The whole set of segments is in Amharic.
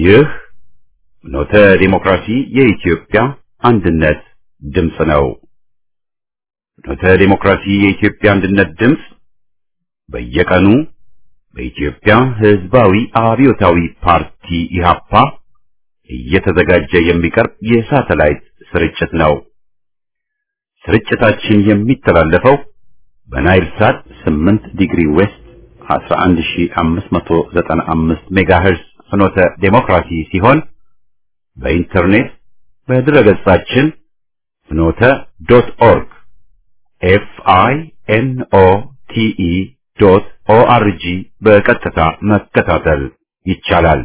ይህ ኖተ ዲሞክራሲ የኢትዮጵያ አንድነት ድምፅ ነው። ኖተ ዲሞክራሲ የኢትዮጵያ አንድነት ድምፅ በየቀኑ በኢትዮጵያ ሕዝባዊ አብዮታዊ ፓርቲ ኢህአፓ እየተዘጋጀ የሚቀርብ የሳተላይት ስርጭት ነው። ስርጭታችን የሚተላለፈው በናይል ሳት 8 ዲግሪ ዌስት 11595 ሜጋሄርዝ ፍኖተ ዴሞክራሲ ሲሆን በኢንተርኔት በድረገጻችን ፍኖተ ዶት ኦርግ ኤፍ አይ ኤን ኦ ቲ ኢ ዶት ኦ አር ጂ በቀጥታ መከታተል ይቻላል።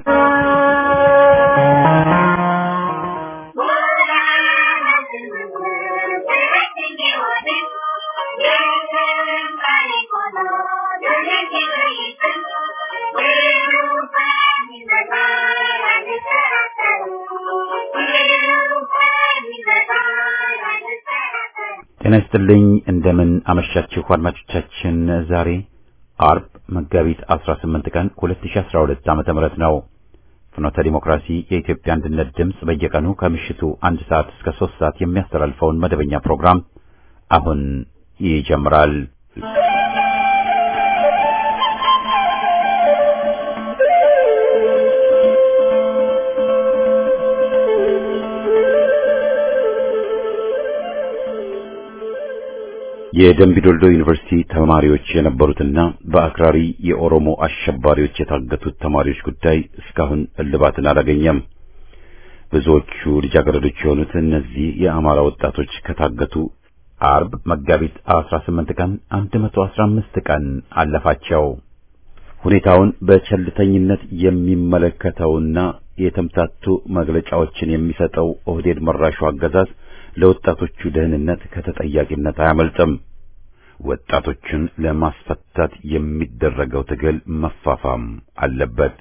ጤና ይስጥልኝ። እንደምን አመሻችሁ አድማጮቻችን። ዛሬ አርብ መጋቢት 18 ቀን 2012 ዓመተ ምህረት ነው። ፍኖተ ዲሞክራሲ የኢትዮጵያ አንድነት ድምፅ በየቀኑ ከምሽቱ አንድ ሰዓት እስከ ሶስት ሰዓት የሚያስተላልፈውን መደበኛ ፕሮግራም አሁን ይጀምራል። የደምቢዶልዶ ዩኒቨርሲቲ ተማሪዎች የነበሩትና በአክራሪ የኦሮሞ አሸባሪዎች የታገቱት ተማሪዎች ጉዳይ እስካሁን እልባትን አላገኘም። ብዙዎቹ ልጃገረዶች የሆኑት እነዚህ የአማራ ወጣቶች ከታገቱ አርብ መጋቢት 18 ቀን 115 ቀን አለፋቸው። ሁኔታውን በቸልተኝነት የሚመለከተውና የተምታቱ መግለጫዎችን የሚሰጠው ኦህዴድ መራሹ አገዛዝ ለወጣቶቹ ደህንነት ከተጠያቂነት አያመልጥም። ወጣቶችን ለማስፈታት የሚደረገው ትግል መፋፋም አለበት።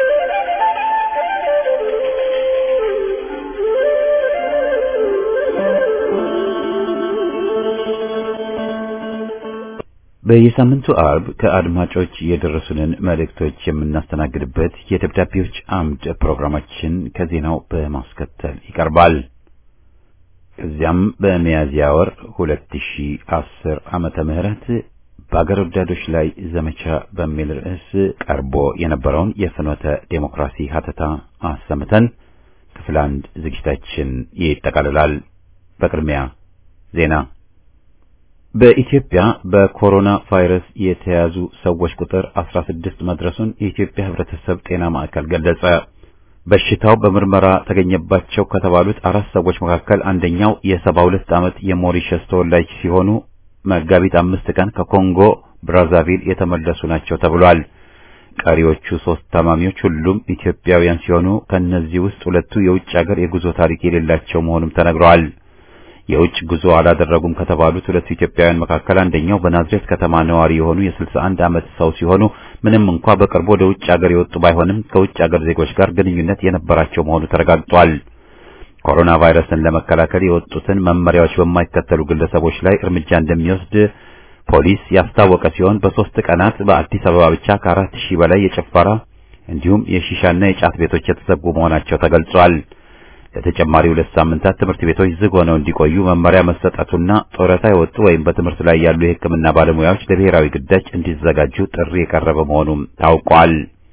በየሳምንቱ አርብ ከአድማጮች የደረሱንን መልእክቶች የምናስተናግድበት የደብዳቤዎች አምድ ፕሮግራማችን ከዜናው በማስከተል ይቀርባል። ከዚያም በሚያዝያ ወር 2010 ዓመተ ምህረት በአገር ወዳዶች ላይ ዘመቻ በሚል ርዕስ ቀርቦ የነበረውን የፍኖተ ዴሞክራሲ ሀተታ አሰምተን ክፍል አንድ ዝግጅታችን ይጠቃልላል። በቅድሚያ ዜና። በኢትዮጵያ በኮሮና ቫይረስ የተያዙ ሰዎች ቁጥር 16 መድረሱን የኢትዮጵያ ሕብረተሰብ ጤና ማዕከል ገለጸ። በሽታው በምርመራ ተገኘባቸው ከተባሉት አራት ሰዎች መካከል አንደኛው የሰባ ሁለት ዓመት የሞሪሸስ ተወላጅ ሲሆኑ መጋቢት አምስት ቀን ከኮንጎ ብራዛቪል የተመለሱ ናቸው ተብሏል። ቀሪዎቹ ሶስት ታማሚዎች ሁሉም ኢትዮጵያውያን ሲሆኑ ከእነዚህ ውስጥ ሁለቱ የውጭ ሀገር የጉዞ ታሪክ የሌላቸው መሆኑም ተነግረዋል። የውጭ ጉዞ አላደረጉም ከተባሉት ሁለቱ ኢትዮጵያውያን መካከል አንደኛው በናዝሬት ከተማ ነዋሪ የሆኑ የ61 ዓመት ሰው ሲሆኑ ምንም እንኳ በቅርቡ ወደ ውጭ ሀገር የወጡ ባይሆንም ከውጭ ሀገር ዜጎች ጋር ግንኙነት የነበራቸው መሆኑ ተረጋግጧል። ኮሮና ቫይረስን ለመከላከል የወጡትን መመሪያዎች በማይከተሉ ግለሰቦች ላይ እርምጃ እንደሚወስድ ፖሊስ ያስታወቀ ሲሆን በሶስት ቀናት በአዲስ አበባ ብቻ ከአራት ሺህ በላይ የጭፈራ እንዲሁም የሺሻና የጫት ቤቶች የተዘጉ መሆናቸው ተገልጿል። ለተጨማሪ ሁለት ሳምንታት ትምህርት ቤቶች ዝግ ሆነው እንዲቆዩ መመሪያ መሰጠቱና ጡረታ የወጡ ወይም በትምህርት ላይ ያሉ የሕክምና ባለሙያዎች ለብሔራዊ ግዳጅ እንዲዘጋጁ ጥሪ የቀረበ መሆኑም ታውቋል።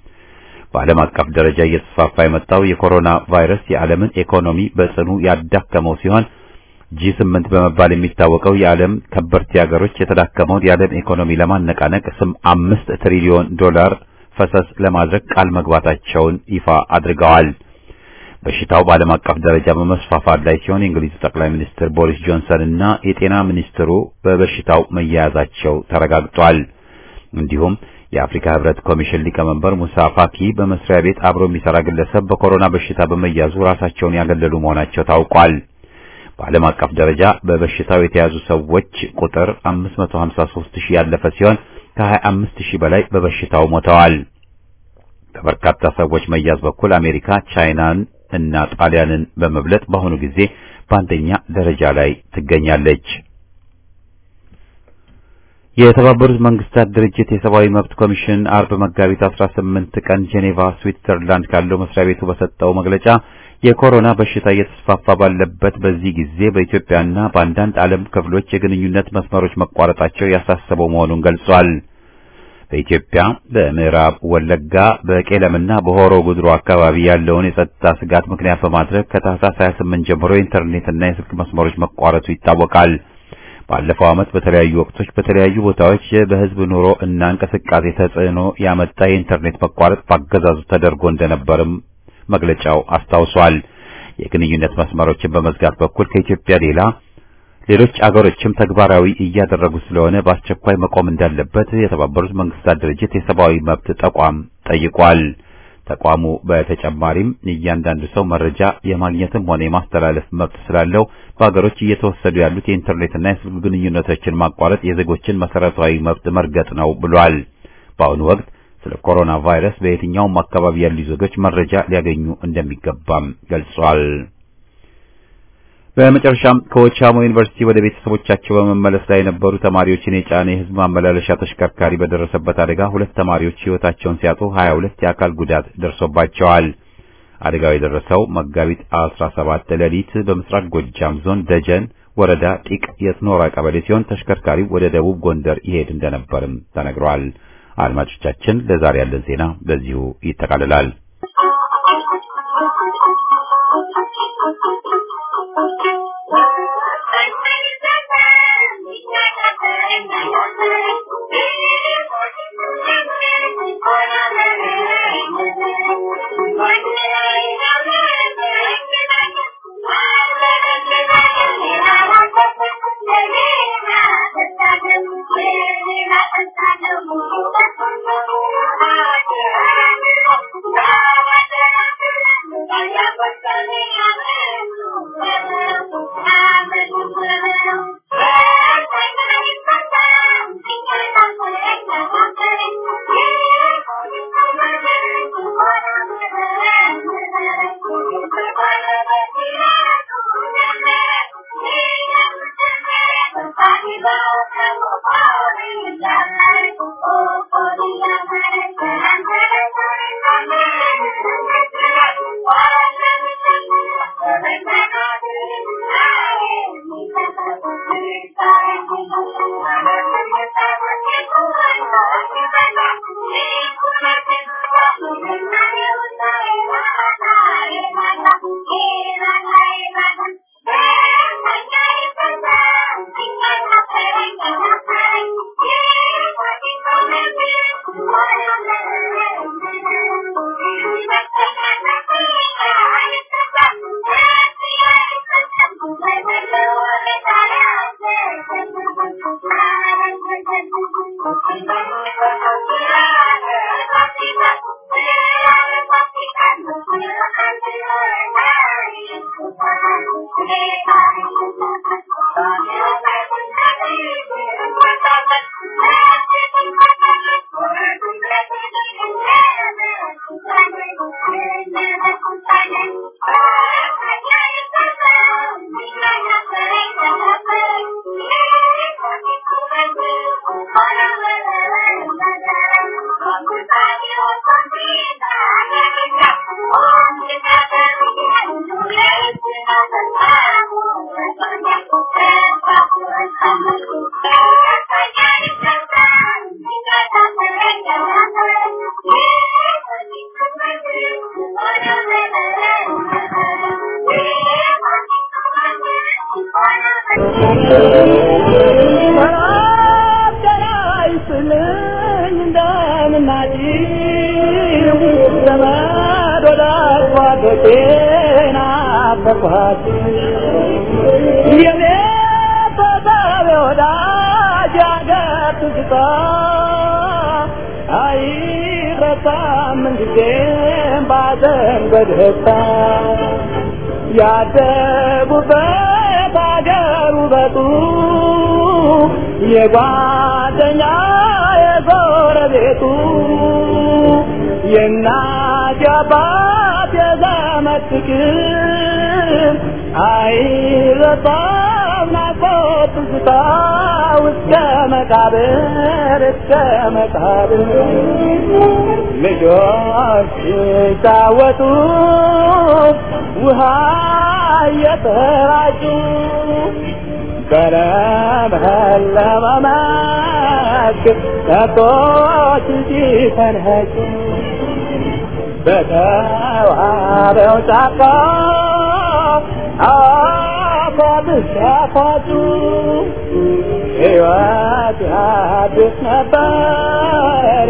በዓለም አቀፍ ደረጃ እየተስፋፋ የመጣው የኮሮና ቫይረስ የዓለምን ኢኮኖሚ በጽኑ ያዳከመው ሲሆን ጂ ስምንት በመባል የሚታወቀው የዓለም ከበርቴ ሀገሮች የተዳከመውን የዓለም ኢኮኖሚ ለማነቃነቅ ስም አምስት ትሪሊዮን ዶላር ፈሰስ ለማድረግ ቃል መግባታቸውን ይፋ አድርገዋል። በሽታው በዓለም አቀፍ ደረጃ በመስፋፋት ላይ ሲሆን የእንግሊዙ ጠቅላይ ሚኒስትር ቦሪስ ጆንሰን እና የጤና ሚኒስትሩ በበሽታው መያያዛቸው ተረጋግጧል። እንዲሁም የአፍሪካ ሕብረት ኮሚሽን ሊቀመንበር ሙሳ ፋኪ በመስሪያ ቤት አብሮ የሚሰራ ግለሰብ በኮሮና በሽታ በመያዙ ራሳቸውን ያገለሉ መሆናቸው ታውቋል። በዓለም አቀፍ ደረጃ በበሽታው የተያዙ ሰዎች ቁጥር 553 ሺህ ያለፈ ሲሆን ከ25 ሺህ በላይ በበሽታው ሞተዋል። በበርካታ ሰዎች መያዝ በኩል አሜሪካ ቻይናን እና ጣሊያንን በመብለጥ በአሁኑ ጊዜ በአንደኛ ደረጃ ላይ ትገኛለች። የተባበሩት መንግስታት ድርጅት የሰብአዊ መብት ኮሚሽን አርብ መጋቢት 18 ቀን ጄኔቫ ስዊትዘርላንድ ካለው መስሪያ ቤቱ በሰጠው መግለጫ የኮሮና በሽታ እየተስፋፋ ባለበት በዚህ ጊዜ በኢትዮጵያና በአንዳንድ ዓለም ክፍሎች የግንኙነት መስመሮች መቋረጣቸው ያሳሰበው መሆኑን ገልጿል። በኢትዮጵያ በምዕራብ ወለጋ በቄለምና በሆሮ ጉድሩ አካባቢ ያለውን የጸጥታ ስጋት ምክንያት በማድረግ ከታህሳስ 28 ጀምሮ የኢንተርኔትና የስልክ መስመሮች መቋረጡ ይታወቃል። ባለፈው ዓመት በተለያዩ ወቅቶች በተለያዩ ቦታዎች በህዝብ ኑሮ እና እንቅስቃሴ ተጽዕኖ ያመጣ የኢንተርኔት መቋረጥ ባገዛዙ ተደርጎ እንደነበርም መግለጫው አስታውሷል። የግንኙነት መስመሮችን በመዝጋት በኩል ከኢትዮጵያ ሌላ ሌሎች አገሮችም ተግባራዊ እያደረጉ ስለሆነ በአስቸኳይ መቆም እንዳለበት የተባበሩት መንግስታት ድርጅት የሰብአዊ መብት ተቋም ጠይቋል። ተቋሙ በተጨማሪም እያንዳንዱ ሰው መረጃ የማግኘትም ሆነ የማስተላለፍ መብት ስላለው በሀገሮች እየተወሰዱ ያሉት የኢንተርኔትና የስልክ ግንኙነቶችን ማቋረጥ የዜጎችን መሰረታዊ መብት መርገጥ ነው ብሏል። በአሁኑ ወቅት ስለ ኮሮና ቫይረስ በየትኛውም አካባቢ ያሉ ዜጎች መረጃ ሊያገኙ እንደሚገባም ገልጿል። በመጨረሻም ከወቻሞ ዩኒቨርሲቲ ወደ ቤተሰቦቻቸው በመመለስ ላይ የነበሩ ተማሪዎችን የጫነ የህዝብ ማመላለሻ ተሽከርካሪ በደረሰበት አደጋ ሁለት ተማሪዎች ህይወታቸውን ሲያጡ 22 የአካል ጉዳት ደርሶባቸዋል። አደጋው የደረሰው መጋቢት 17 ሌሊት በምስራቅ ጎጃም ዞን ደጀን ወረዳ ጢቅ የትኖራ ቀበሌ ሲሆን ተሽከርካሪው ወደ ደቡብ ጎንደር ይሄድ እንደነበርም ተነግሯል። አድማጮቻችን፣ ለዛሬ ያለን ዜና በዚሁ ይጠቃልላል። ያደጉበት አገር ውበቱ የጓደኛ የጎረቤቱ የእናት የአባት የዘመድ ፍቅር አይረሳም ናፍቆ ናፍቆት ትዝታ እስከ መቃብር እስከ መቃብር ልጆች ሲጫወቱ ውሃ እየተራጩ በለመለመ መስክ ከብቶች ሲፈንጩ በተዋበው ጫካ አፏት ሲያፏጩ ሕይወት ያድስ ነበር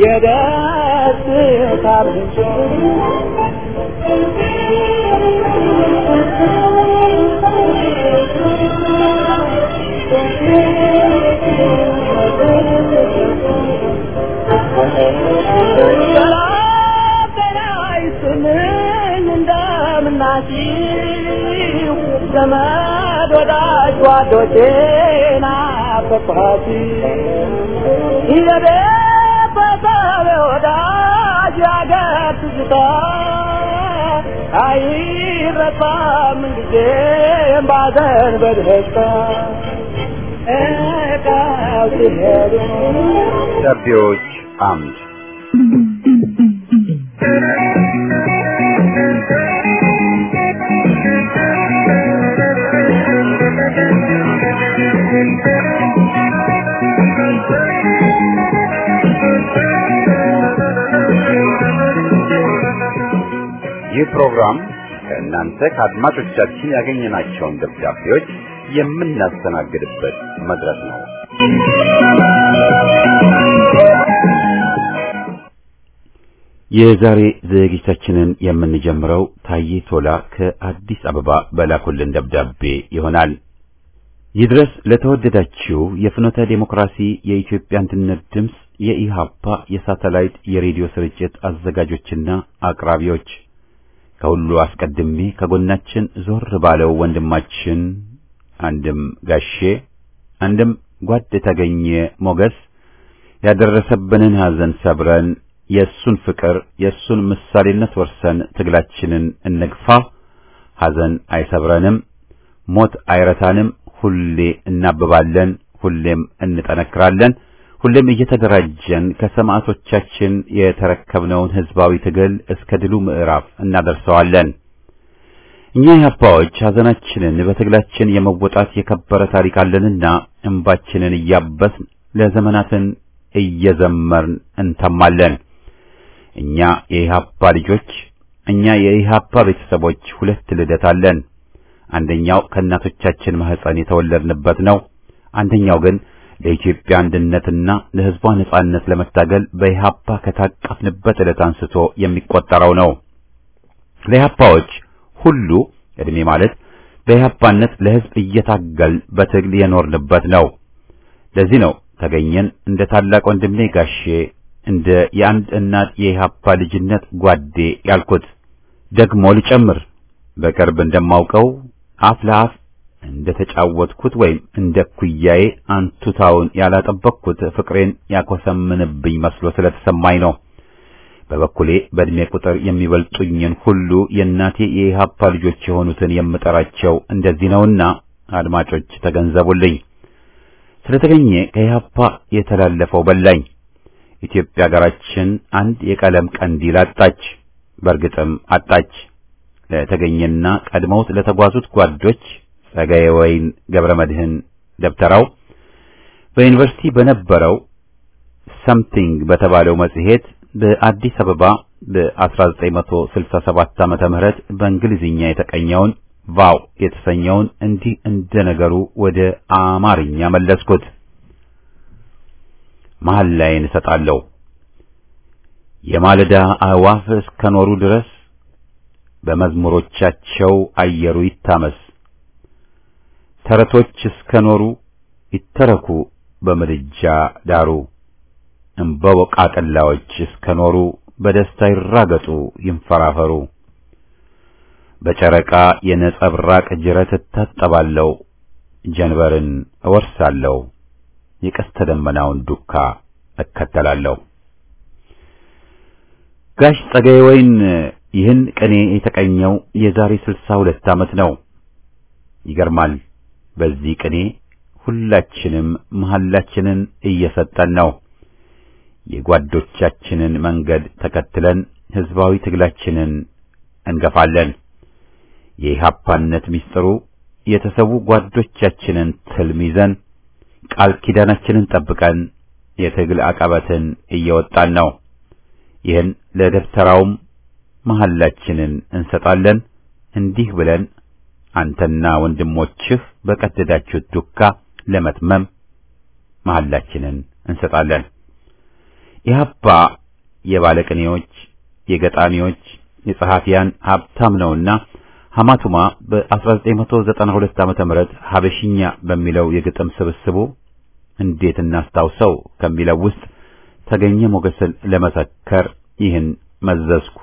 የደስታ ምንጭ እንደምናሲው ዘመድ ወዳጅ ጓዶቼ ናፈቅኋት የቤተሰብ ወዳጅ ያገር ትዝታ አይረሳም ጊዜም ባዘን በደስታ እቃው ሲሄዱ ደብዳቤዎች አምድ ይህ ፕሮግራም ከእናንተ ከአድማጮቻችን ያገኘናቸውን ደብዳቤዎች የምናስተናግድበት መድረክ ነው። የዛሬ ዝግጅታችንን የምንጀምረው ታዬ ቶላ ከአዲስ አበባ በላኩልን ደብዳቤ ይሆናል። ይድረስ ለተወደዳችሁ የፍኖተ ዴሞክራሲ የኢትዮጵያ አንድነት ድምፅ የኢሃፓ የሳተላይት የሬዲዮ ስርጭት አዘጋጆችና አቅራቢዎች ከሁሉ አስቀድሜ ከጎናችን ዞር ባለው ወንድማችን አንድም ጋሼ አንድም ጓድ ተገኘ ሞገስ ያደረሰብንን ሐዘን ሰብረን የእሱን ፍቅር የእሱን ምሳሌነት ወርሰን ትግላችንን እንግፋ። ሐዘን አይሰብረንም፣ ሞት አይረታንም። ሁሌ እናብባለን፣ ሁሌም እንጠነክራለን። ሁሌም እየተደራጀን ከሰማዕቶቻችን የተረከብነውን ሕዝባዊ ትግል እስከ ድሉ ምዕራፍ እናደርሰዋለን። እኛ ኢህአፓዎች ሐዘናችንን በትግላችን የመወጣት የከበረ ታሪክ አለንና እንባችንን እያበስን ለዘመናትን እየዘመርን እንተማለን። እኛ የኢህአፓ ልጆች፣ እኛ የኢህአፓ ቤተሰቦች ሁለት ልደት አለን። አንደኛው ከእናቶቻችን ማህፀን የተወለድንበት ነው። አንደኛው ግን ለኢትዮጵያ አንድነትና ለሕዝቧ ነጻነት ለመታገል በኢህአፓ ከታቀፍንበት ዕለት አንስቶ የሚቆጠረው ነው። ለኢህአፓዎች ሁሉ ዕድሜ ማለት በኢህአፓነት ለሕዝብ እየታገል በትግል የኖርንበት ነው። ለዚህ ነው ተገኘን እንደ ታላቅ ወንድሜ ጋሼ እንደ የአንድ እናት የኢህአፓ ልጅነት ጓዴ ያልኩት። ደግሞ ልጨምር በቅርብ እንደማውቀው አፍ ለአፍ እንደ ተጫወትኩት ወይም እንደ ኩያዬ አንቱታውን ያላጠበቅኩት ፍቅሬን ያኮሰምንብኝ መስሎ ስለተሰማኝ ነው። በበኩሌ በእድሜ ቁጥር የሚበልጡኝን ሁሉ የእናቴ የኢህአፓ ልጆች የሆኑትን የምጠራቸው እንደዚህ ነውና አድማጮች ተገንዘቡልኝ። ስለተገኘ ከኢህአፓ የተላለፈው በላኝ። ኢትዮጵያ ሀገራችን አንድ የቀለም ቀንዲል አጣች። በእርግጥም አጣች። ለተገኘና ቀድመውት ለተጓዙት ጓዶች ጸጋዬ ወይን ገብረ መድህን ደብተራው በዩኒቨርሲቲ በነበረው ሰምቲንግ በተባለው መጽሔት በአዲስ አበባ በ1967 ዓመተ ምህረት በእንግሊዝኛ የተቀኘውን ቫው የተሰኘውን እንዲህ እንደ ነገሩ ወደ አማርኛ መለስኩት። መሀል ላይ እንሰጣለሁ የማለዳ አዕዋፍ እስከኖሩ ድረስ በመዝሙሮቻቸው አየሩ ይታመስ። ተረቶች እስከኖሩ ይተረኩ በምድጃ ዳሩ። እምበወቃቅላዎች እስከኖሩ በደስታ ይራገጡ ይንፈራፈሩ። በጨረቃ የነጸብራቅ ጅረት እታጠባለሁ፣ ጀንበርን እወርሳለሁ፣ የቀስተ ደመናውን ዱካ እከተላለሁ። ጋሽ ጸጋዬ ወይን ይህን ቅኔ የተቀኘው የዛሬ ስልሳ ሁለት ዓመት ነው። ይገርማል። በዚህ ቅኔ ሁላችንም መሐላችንን እየሰጠን ነው። የጓዶቻችንን መንገድ ተከትለን ሕዝባዊ ትግላችንን እንገፋለን። የኢህአፓነት ምስጢሩ የተሰዉ ጓዶቻችንን ትልም ይዘን ቃል ኪዳናችንን ጠብቀን የትግል አቀበትን እየወጣን ነው። ይህን ለደብተራውም መሐላችንን እንሰጣለን። እንዲህ ብለን አንተና ወንድሞችህ በቀደዳችሁት ዱካ ለመትመም መሐላችንን እንሰጣለን። ኢህአፓ የባለቅኔዎች፣ የገጣሚዎች፣ የጸሐፊያን ሀብታም ነውና ሐማቱማ በ1992 ዓመተ ምህረት ሀበሽኛ በሚለው የግጥም ስብስቡ እንዴት እናስታውሰው ከሚለው ውስጥ ተገኘ ሞገስን ለመሰከር ይህን መዘዝኩ።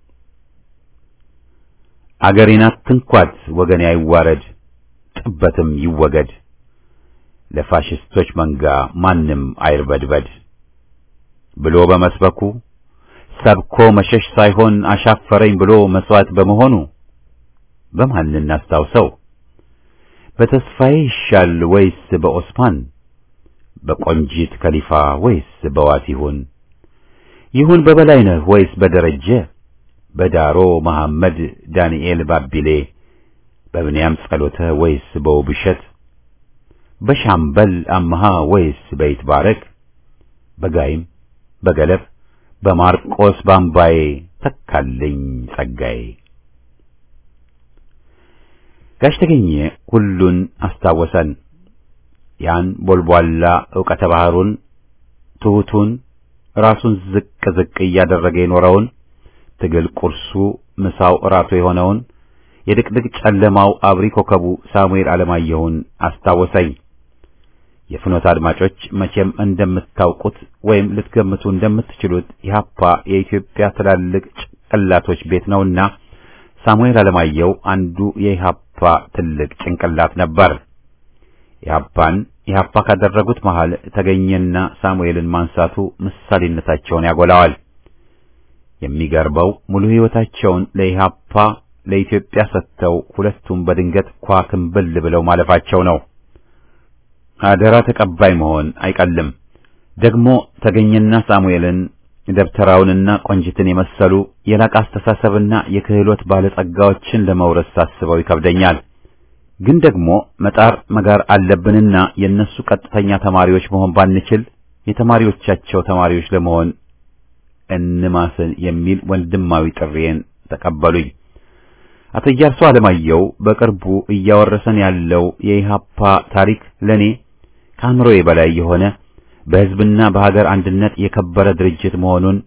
አገሬን አትንኳት ወገኔ አይዋረድ፣ ጥበትም ይወገድ፣ ለፋሽስቶች መንጋ ማንም አይርበድበድ ብሎ በመስበኩ ሰብኮ መሸሽ ሳይሆን አሻፈረኝ ብሎ መስዋዕት በመሆኑ በማን እናስታውሰው? በተስፋዬ ይሻል ወይስ በኦስማን? በቆንጂት ከሊፋ ወይስ በዋት ይሁን? ይሁን በበላይነህ ወይስ በደረጀ? በዳሮ መሐመድ፣ ዳንኤል ባቢሌ፣ በብንያም ጸሎተ ወይስ በውብሸት? በሻምበል አመሃ ወይስ በይትባረክ? በጋይም በገለብ በማርቆስ ባምባዬ ተካልኝ ጸጋዬ። ጋሽ ተገኘ ሁሉን አስታወሰን። ያን ቦልቧላ ዕውቀተ ባህሩን ትሑቱን ራሱን ዝቅ ዝቅ እያደረገ የኖረውን ትግል ቁርሱ ምሳው እራቱ የሆነውን የድቅድቅ ጨለማው አብሪ ኮከቡ ሳሙኤል አለማየሁን አስታወሰኝ። የፍኖት አድማጮች መቼም እንደምታውቁት ወይም ልትገምቱ እንደምትችሉት ኢህአፓ የኢትዮጵያ ትላልቅ ጭንቅላቶች ቤት ነውና ሳሙኤል አለማየሁ አንዱ የኢህአፓ ትልቅ ጭንቅላት ነበር። ኢህአፓን ኢህአፓ ካደረጉት መሃል ተገኘና ሳሙኤልን ማንሳቱ ምሳሌነታቸውን ያጎላዋል። የሚገርበው ሙሉ ሕይወታቸውን ለኢህአፓ ለኢትዮጵያ ሰጥተው ሁለቱም በድንገት ኳክንብል ብለው ማለፋቸው ነው። አደራ ተቀባይ መሆን አይቀልም። ደግሞ ተገኘና ሳሙኤልን ደብተራውንና ቆንጅትን የመሰሉ የላቀ አስተሳሰብና የክህሎት ባለጸጋዎችን ለመውረስ ሳስበው ይከብደኛል። ግን ደግሞ መጣር መጋር አለብንና የእነሱ ቀጥተኛ ተማሪዎች መሆን ባንችል የተማሪዎቻቸው ተማሪዎች ለመሆን እንማስን የሚል ወንድማዊ ጥሪዬን ተቀበሉኝ። አቶ ኢያሱ አለማየሁ በቅርቡ እያወረሰን ያለው የኢሃፓ ታሪክ ለኔ ከአእምሮዬ በላይ የሆነ በሕዝብና በሀገር አንድነት የከበረ ድርጅት መሆኑን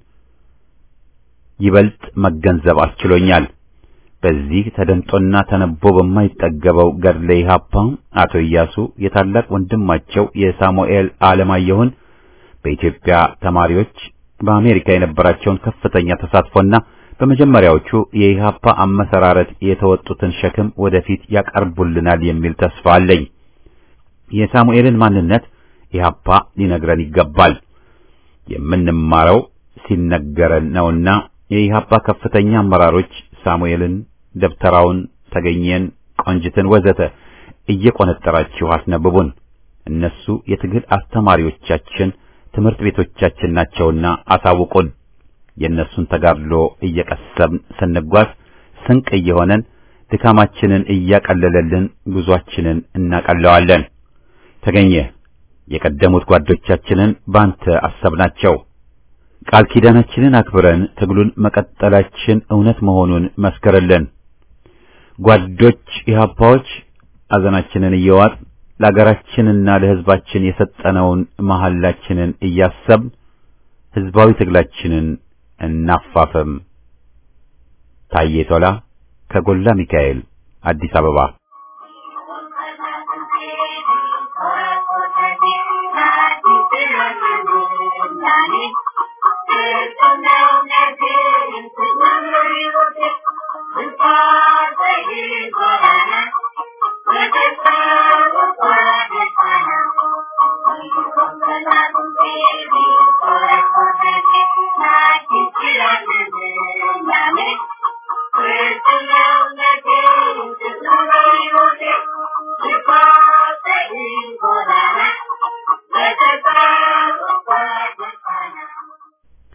ይበልጥ መገንዘብ አስችሎኛል። በዚህ ተደምጦና ተነቦ በማይጠገበው ገድለ ኢሃፓ አቶ ኢያሱ የታላቅ ወንድማቸው የሳሙኤል አለማየሁን በኢትዮጵያ ተማሪዎች በአሜሪካ የነበራቸውን ከፍተኛ ተሳትፎና በመጀመሪያዎቹ የኢሃፓ አመሰራረት የተወጡትን ሸክም ወደፊት ያቀርቡልናል የሚል ተስፋ አለኝ። የሳሙኤልን ማንነት ኢሃፓ ሊነግረን ይገባል። የምንማረው ሲነገረን ነውና የኢሃፓ ከፍተኛ አመራሮች ሳሙኤልን፣ ደብተራውን፣ ተገኘን፣ ቆንጅትን ወዘተ እየቆነጠራችሁ አስነብቡን። እነሱ የትግል አስተማሪዎቻችን፣ ትምህርት ቤቶቻችን ናቸውና አሳውቁን። የእነሱን ተጋድሎ እየቀሰብን ስንጓዝ ስንቅ እየሆነን ድካማችንን እያቀለለልን ጉዟችንን እናቀለዋለን። ተገኘ የቀደሙት ጓዶቻችንን ባንተ አሰብናቸው። ቃል ኪዳናችንን አክብረን ትግሉን መቀጠላችን እውነት መሆኑን መስክርልን። ጓዶች ኢህአፓዎች አዘናችንን እየዋጥ ለአገራችንና ለሕዝባችን የሰጠነውን መሐላችንን እያሰብን ሕዝባዊ ትግላችንን እናፋፍም። ታዬ ቶላ ከጎላ ሚካኤል አዲስ አበባ Thank you.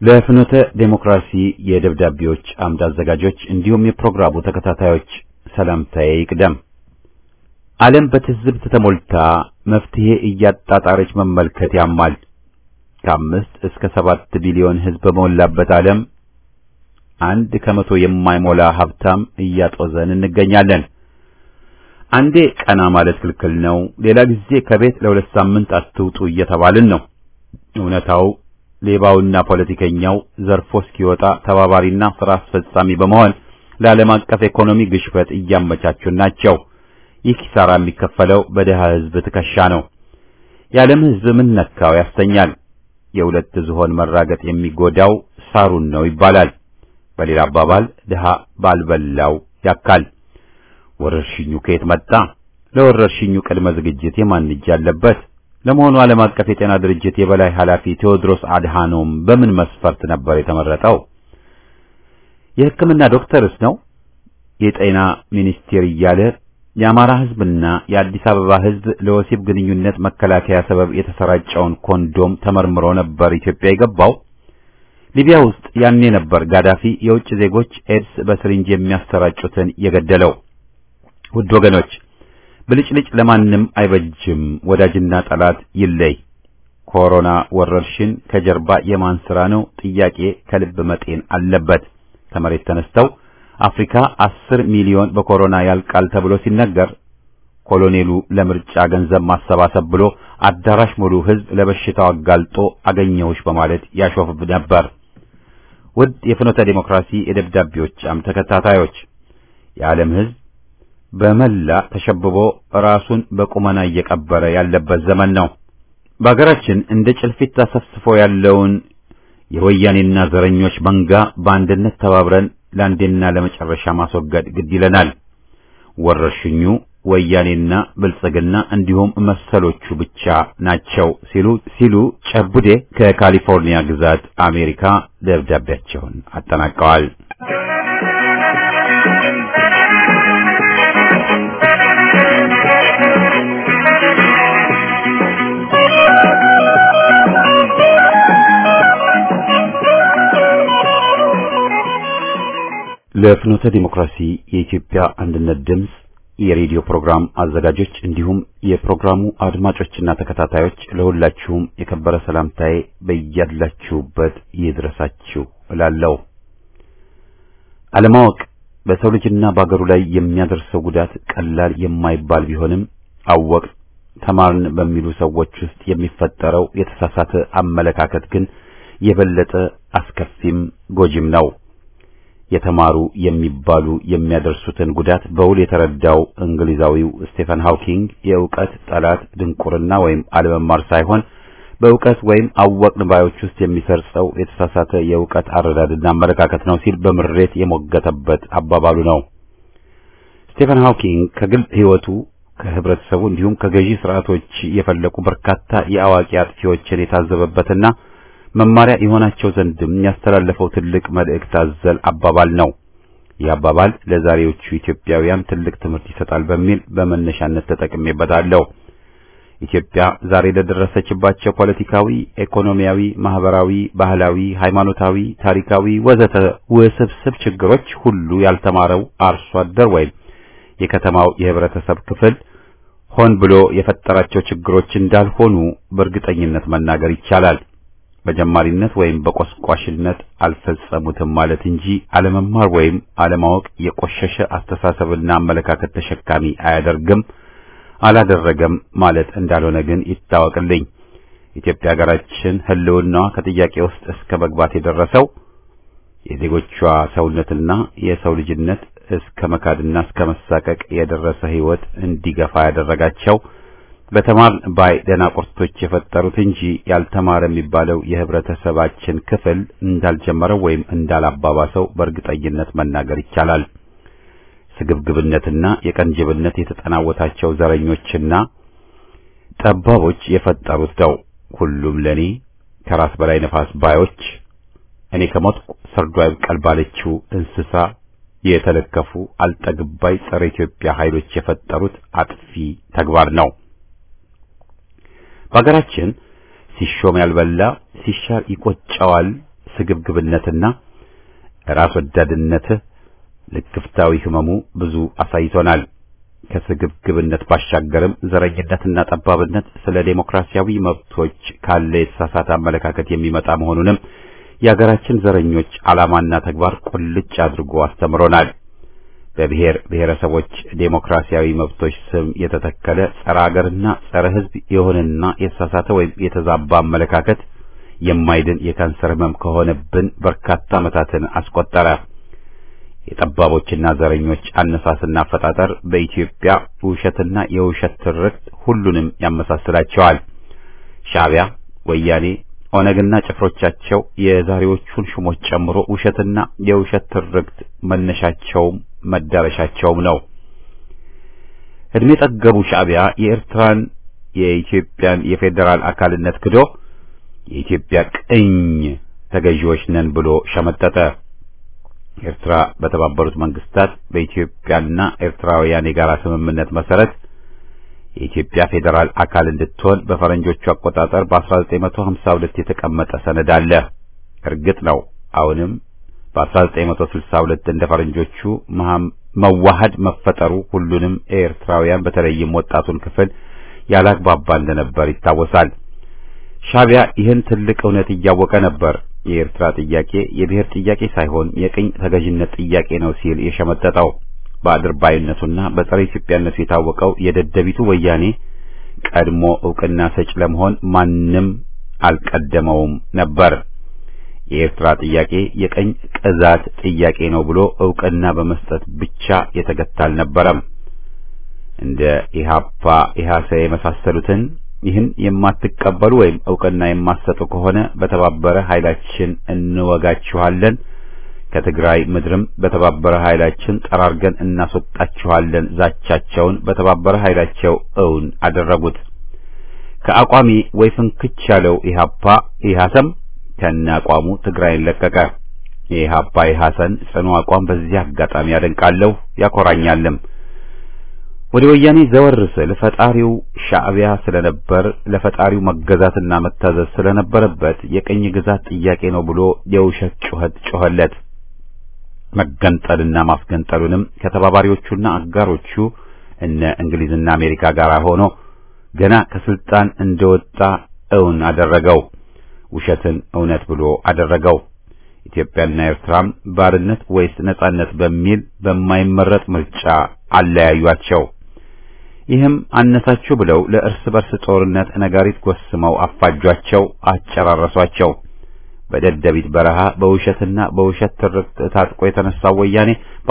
ለፍኖተ ዴሞክራሲ የደብዳቤዎች አምድ አዘጋጆች እንዲሁም የፕሮግራሙ ተከታታዮች ሰላምታዬ ይቅደም። ዓለም በትዝብት ተሞልታ መፍትሄ እያጣጣረች መመልከት ያማል። ከአምስት እስከ ሰባት ቢሊዮን ሕዝብ በሞላበት ዓለም አንድ ከመቶ የማይሞላ ሀብታም እያጦዘን እንገኛለን። አንዴ ቀና ማለት ክልክል ነው፣ ሌላ ጊዜ ከቤት ለሁለት ሳምንት አትውጡ እየተባልን ነው። እውነታው ሌባውና ፖለቲከኛው ዘርፎ እስኪወጣ ተባባሪና ስራ አስፈጻሚ በመሆን ለዓለም አቀፍ ኢኮኖሚ ግሽበት እያመቻቹን ናቸው። ይህ ኪሳራ የሚከፈለው በድሃ ሕዝብ ትከሻ ነው። የዓለም ሕዝብ ምን ነካው ያሰኛል። የሁለት ዝሆን መራገጥ የሚጎዳው ሳሩን ነው ይባላል። በሌላ አባባል ድሃ ባልበላው ያካል። ወረርሽኙ ከየት መጣ? ለወረርሽኙ ቅድመ ዝግጅት የማን እጅ አለበት? ለመሆኑ ዓለም አቀፍ የጤና ድርጅት የበላይ ኃላፊ ቴዎድሮስ አድሃኖም በምን መስፈርት ነበር የተመረጠው? የሕክምና ዶክተርስ ነው? የጤና ሚኒስቴር እያለ የአማራ ሕዝብና የአዲስ አበባ ሕዝብ ለወሲብ ግንኙነት መከላከያ ሰበብ የተሰራጨውን ኮንዶም ተመርምሮ ነበር ኢትዮጵያ የገባው። ሊቢያ ውስጥ ያኔ ነበር ጋዳፊ የውጭ ዜጎች ኤድስ በስሪንጅ የሚያሰራጩትን የገደለው። ውድ ወገኖች ብልጭልጭ ለማንም አይበጅም። ወዳጅና ጠላት ይለይ። ኮሮና ወረርሽን ከጀርባ የማን ስራ ነው? ጥያቄ ከልብ መጤን አለበት። ከመሬት ተነስተው አፍሪካ አስር ሚሊዮን በኮሮና ያልቃል ተብሎ ሲነገር ኮሎኔሉ ለምርጫ ገንዘብ ማሰባሰብ ብሎ አዳራሽ ሙሉ ሕዝብ ለበሽታው አጋልጦ አገኘሁሽ በማለት ያሾፍብ ነበር። ውድ የፍኖተ ዴሞክራሲ የደብዳቤዎች አም ተከታታዮች የዓለም ሕዝብ በመላ ተሸብቦ ራሱን በቁመና እየቀበረ ያለበት ዘመን ነው። በአገራችን እንደ ጭልፊት አሰፍስፎ ያለውን የወያኔና ዘረኞች መንጋ በአንድነት ተባብረን ለአንዴና ለመጨረሻ ማስወገድ ግድ ይለናል። ወረርሽኙ ወያኔና ብልጽግና እንዲሁም መሰሎቹ ብቻ ናቸው ሲሉ ሲሉ ጨቡዴ ከካሊፎርኒያ ግዛት አሜሪካ ደብዳቤያቸውን አጠናቀዋል። ለፍኖተ ዲሞክራሲ የኢትዮጵያ አንድነት ድምፅ የሬዲዮ ፕሮግራም አዘጋጆች እንዲሁም የፕሮግራሙ አድማጮችና ተከታታዮች ለሁላችሁም የከበረ ሰላምታዬ በያላችሁበት ይድረሳችሁ እላለሁ። አለማወቅ በሰው ልጅና በአገሩ ላይ የሚያደርሰው ጉዳት ቀላል የማይባል ቢሆንም አወቅ ተማርን በሚሉ ሰዎች ውስጥ የሚፈጠረው የተሳሳተ አመለካከት ግን የበለጠ አስከፊም ጎጂም ነው። የተማሩ የሚባሉ የሚያደርሱትን ጉዳት በውል የተረዳው እንግሊዛዊው ስቴፈን ሃውኪንግ የእውቀት ጠላት ድንቁርና ወይም አለመማር ሳይሆን በእውቀት ወይም አወቅን ባዮች ውስጥ የሚሰርጸው የተሳሳተ የእውቀት አረዳድና አመለካከት ነው ሲል በምሬት የሞገተበት አባባሉ ነው። ስቴፈን ሃውኪንግ ከግል ሕይወቱ ከህብረተሰቡ እንዲሁም ከገዢ ስርዓቶች የፈለቁ በርካታ የአዋቂ አጥፊዎችን የታዘበበትና መማሪያ የሆናቸው ዘንድም ያስተላለፈው ትልቅ መልእክት አዘል አባባል ነው። ይህ አባባል ለዛሬዎቹ ኢትዮጵያውያን ትልቅ ትምህርት ይሰጣል በሚል በመነሻነት ተጠቅሜበታለሁ። ኢትዮጵያ ዛሬ ለደረሰችባቸው ፖለቲካዊ፣ ኢኮኖሚያዊ፣ ማህበራዊ፣ ባህላዊ፣ ሃይማኖታዊ፣ ታሪካዊ ወዘተ ውስብስብ ችግሮች ሁሉ ያልተማረው አርሶ አደር ወይም የከተማው የህብረተሰብ ክፍል ሆን ብሎ የፈጠራቸው ችግሮች እንዳልሆኑ በእርግጠኝነት መናገር ይቻላል። በጀማሪነት ወይም በቆስቋሽነት አልፈጸሙትም ማለት እንጂ አለመማር ወይም አለማወቅ የቆሸሸ አስተሳሰብና አመለካከት ተሸካሚ አያደርግም፣ አላደረገም ማለት እንዳልሆነ ግን ይታወቅልኝ። ኢትዮጵያ ሀገራችን ህልውናዋ ከጥያቄ ውስጥ እስከ መግባት የደረሰው የዜጎቿ ሰውነትና የሰው ልጅነት እስከ መካድና እስከ መሳቀቅ የደረሰ ህይወት እንዲገፋ ያደረጋቸው በተማር ባይ ደናቁርቶች የፈጠሩት እንጂ ያልተማረ የሚባለው የህብረተሰባችን ክፍል እንዳልጀመረው ወይም እንዳላባባሰው በእርግጠኝነት መናገር ይቻላል። ስግብግብነትና የቀንጅብነት የተጠናወታቸው ዘረኞችና ጠባቦች የፈጠሩት ነው። ሁሉም ለኔ ከራስ በላይ ነፋስ ባዮች እኔ ከሞትኩ ሰርዶ አይብቀል ባለችው እንስሳ የተለከፉ አልጠግባይ ጸረ ኢትዮጵያ ኃይሎች የፈጠሩት አጥፊ ተግባር ነው። በሀገራችን ሲሾም ያልበላ ሲሻር ይቆጨዋል ስግብግብነትና ራስ ወዳድነት ልክፍታዊ ህመሙ ብዙ አሳይቶናል። ከስግብግብነት ባሻገርም ዘረኝነትና ጠባብነት ስለ ዴሞክራሲያዊ መብቶች ካለ የተሳሳተ አመለካከት የሚመጣ መሆኑንም የሀገራችን ዘረኞች ዓላማና ተግባር ቁልጭ አድርጎ አስተምሮናል። በብሔር ብሔረሰቦች ዴሞክራሲያዊ መብቶች ስም የተተከለ ጸረ ሀገርና ጸረ ሕዝብ የሆነና የተሳሳተ ወይም የተዛባ አመለካከት የማይድን የካንሰር ህመም ከሆነብን በርካታ ዓመታትን አስቆጠረ። የጠባቦችና ዘረኞች አነሳስና አፈጣጠር በኢትዮጵያ ውሸትና የውሸት ትርክት ሁሉንም ያመሳስላቸዋል። ሻዕቢያ፣ ወያኔ፣ ኦነግና ጭፍሮቻቸው የዛሬዎቹን ሹሞች ጨምሮ ውሸትና የውሸት ትርክት መነሻቸውም መዳረሻቸውም ነው። እድሜ ጠገቡ ሻዕቢያ የኤርትራን የኢትዮጵያን የፌዴራል አካልነት ክዶ የኢትዮጵያ ቅኝ ተገዢዎች ነን ብሎ ሸመጠጠ። ኤርትራ በተባበሩት መንግስታት በኢትዮጵያና ኤርትራውያን የጋራ ስምምነት መሰረት የኢትዮጵያ ፌዴራል አካል እንድትሆን በፈረንጆቹ አቆጣጠር በ1952 የተቀመጠ ሰነድ አለ። እርግጥ ነው አሁንም በ1962 እንደ ፈረንጆቹ መዋሃድ መፈጠሩ ሁሉንም ኤርትራውያን በተለይም ወጣቱን ክፍል ያላግባባ እንደነበር ይታወሳል። ሻዕቢያ ይህን ትልቅ እውነት እያወቀ ነበር የኤርትራ ጥያቄ የብሔር ጥያቄ ሳይሆን የቅኝ ተገዥነት ጥያቄ ነው ሲል የሸመጠጠው። በአድርባይነቱና በጸረ ኢትዮጵያነቱ የታወቀው የደደቢቱ ወያኔ ቀድሞ ዕውቅና ሰጭ ለመሆን ማንም አልቀደመውም ነበር። የኤርትራ ጥያቄ የቀኝ ግዛት ጥያቄ ነው ብሎ ዕውቅና በመስጠት ብቻ የተገታ አልነበረም። እንደ ኢሃፓ ኢሃሰ የመሳሰሉትን ይህን የማትቀበሉ ወይም ዕውቅና የማትሰጡ ከሆነ በተባበረ ኃይላችን እንወጋችኋለን፣ ከትግራይ ምድርም በተባበረ ኃይላችን ጠራርገን እናስወጣችኋለን ዛቻቸውን በተባበረ ኃይላቸው እውን አደረጉት። ከአቋሚ ወይ ፍንክች ያለው ኢሃፓ ኢሃሰም ከነ አቋሙ ትግራይን ለቀቀ። የኢሃፓ ኢሃሰን ጽኑ አቋም በዚህ አጋጣሚ ያደንቃለሁ ያኮራኛልም። ወደ ወያኔ ዘወር ስል ፈጣሪው ሻዕቢያ ስለነበር ለፈጣሪው መገዛትና መታዘዝ ስለነበረበት የቅኝ ግዛት ጥያቄ ነው ብሎ የውሸት ጩኸት ጮኸለት። መገንጠልና ማስገንጠሉንም ከተባባሪዎቹና አጋሮቹ እነ እንግሊዝና አሜሪካ ጋር ሆኖ ገና ከስልጣን እንደወጣ እውን አደረገው። ውሸትን እውነት ብሎ አደረገው። ኢትዮጵያና ኤርትራም ባርነት ወይስ ነጻነት በሚል በማይመረጥ ምርጫ አለያዩአቸው። ይህም አነሳችሁ ብለው ለእርስ በርስ ጦርነት ነጋሪት ጎስመው አፋጇቸው፣ አጨራረሷቸው። በደደቢት በረሃ በውሸትና በውሸት ትርክት ታጥቆ የተነሳው ወያኔ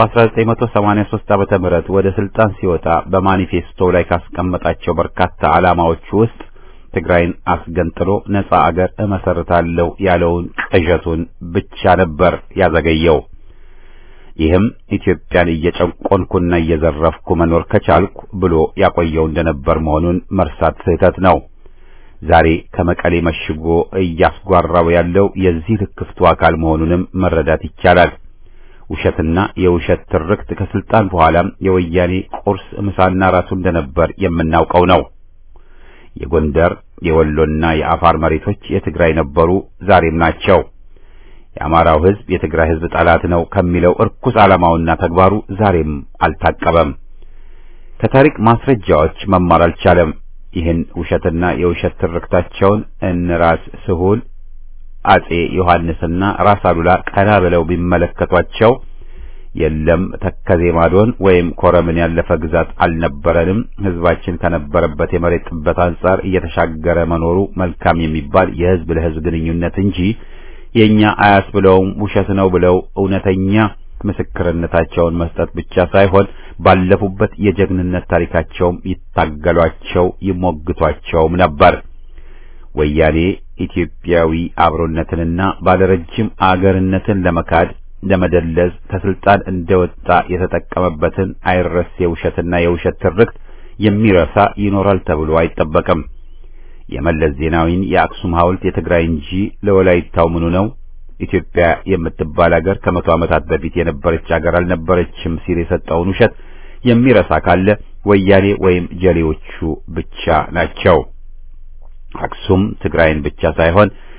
በ1983 ዓመተ ምህረት ወደ ስልጣን ሲወጣ በማኒፌስቶ ላይ ካስቀመጣቸው በርካታ ዓላማዎቹ ውስጥ ትግራይን አስገንጥሎ ነጻ አገር እመሰርታለሁ ያለውን ቅዠቱን ብቻ ነበር ያዘገየው። ይህም ኢትዮጵያን እየጨቆንኩና እየዘረፍኩ መኖር ከቻልኩ ብሎ ያቆየው እንደነበር መሆኑን መርሳት ስህተት ነው። ዛሬ ከመቀሌ መሽጎ እያስጓራው ያለው የዚህ ልክፍቱ አካል መሆኑንም መረዳት ይቻላል። ውሸትና የውሸት ትርክት ከስልጣን በኋላም የወያኔ ቁርስ ምሳና ራሱ እንደነበር የምናውቀው ነው። የጎንደር የወሎና የአፋር መሬቶች የትግራይ ነበሩ፣ ዛሬም ናቸው። የአማራው ሕዝብ የትግራይ ሕዝብ ጠላት ነው ከሚለው እርኩስ ዓላማውና ተግባሩ ዛሬም አልታቀበም። ከታሪክ ማስረጃዎች መማር አልቻለም። ይህን ውሸትና የውሸት ትርክታቸውን እነራስ ስሁል አጼ ዮሐንስና ራስ አሉላ ቀና ብለው ቢመለከቷቸው የለም ተከዜ ማዶን ወይም ኮረምን ያለፈ ግዛት አልነበረንም፣ ህዝባችን ከነበረበት የመሬት ጥበት አንጻር እየተሻገረ መኖሩ መልካም የሚባል የህዝብ ለህዝብ ግንኙነት እንጂ የኛ አያስ ብለውም ውሸት ነው ብለው እውነተኛ ምስክርነታቸውን መስጠት ብቻ ሳይሆን ባለፉበት የጀግንነት ታሪካቸውም ይታገሏቸው ይሞግቷቸውም ነበር። ወያኔ ኢትዮጵያዊ አብሮነትንና ባለረጅም አገርነትን ለመካድ ለመደለዝ ከስልጣን እንደወጣ የተጠቀመበትን አይረሴ የውሸትና የውሸት ትርክት የሚረሳ ይኖራል ተብሎ አይጠበቅም። የመለስ ዜናዊን የአክሱም ሐውልት የትግራይ እንጂ ለወላይታው ምኑ ነው? ኢትዮጵያ የምትባል አገር ከመቶ ዓመታት በፊት የነበረች አገር አልነበረችም ሲል የሰጠውን ውሸት የሚረሳ ካለ ወያኔ ወይም ጀሌዎቹ ብቻ ናቸው። አክሱም ትግራይን ብቻ ሳይሆን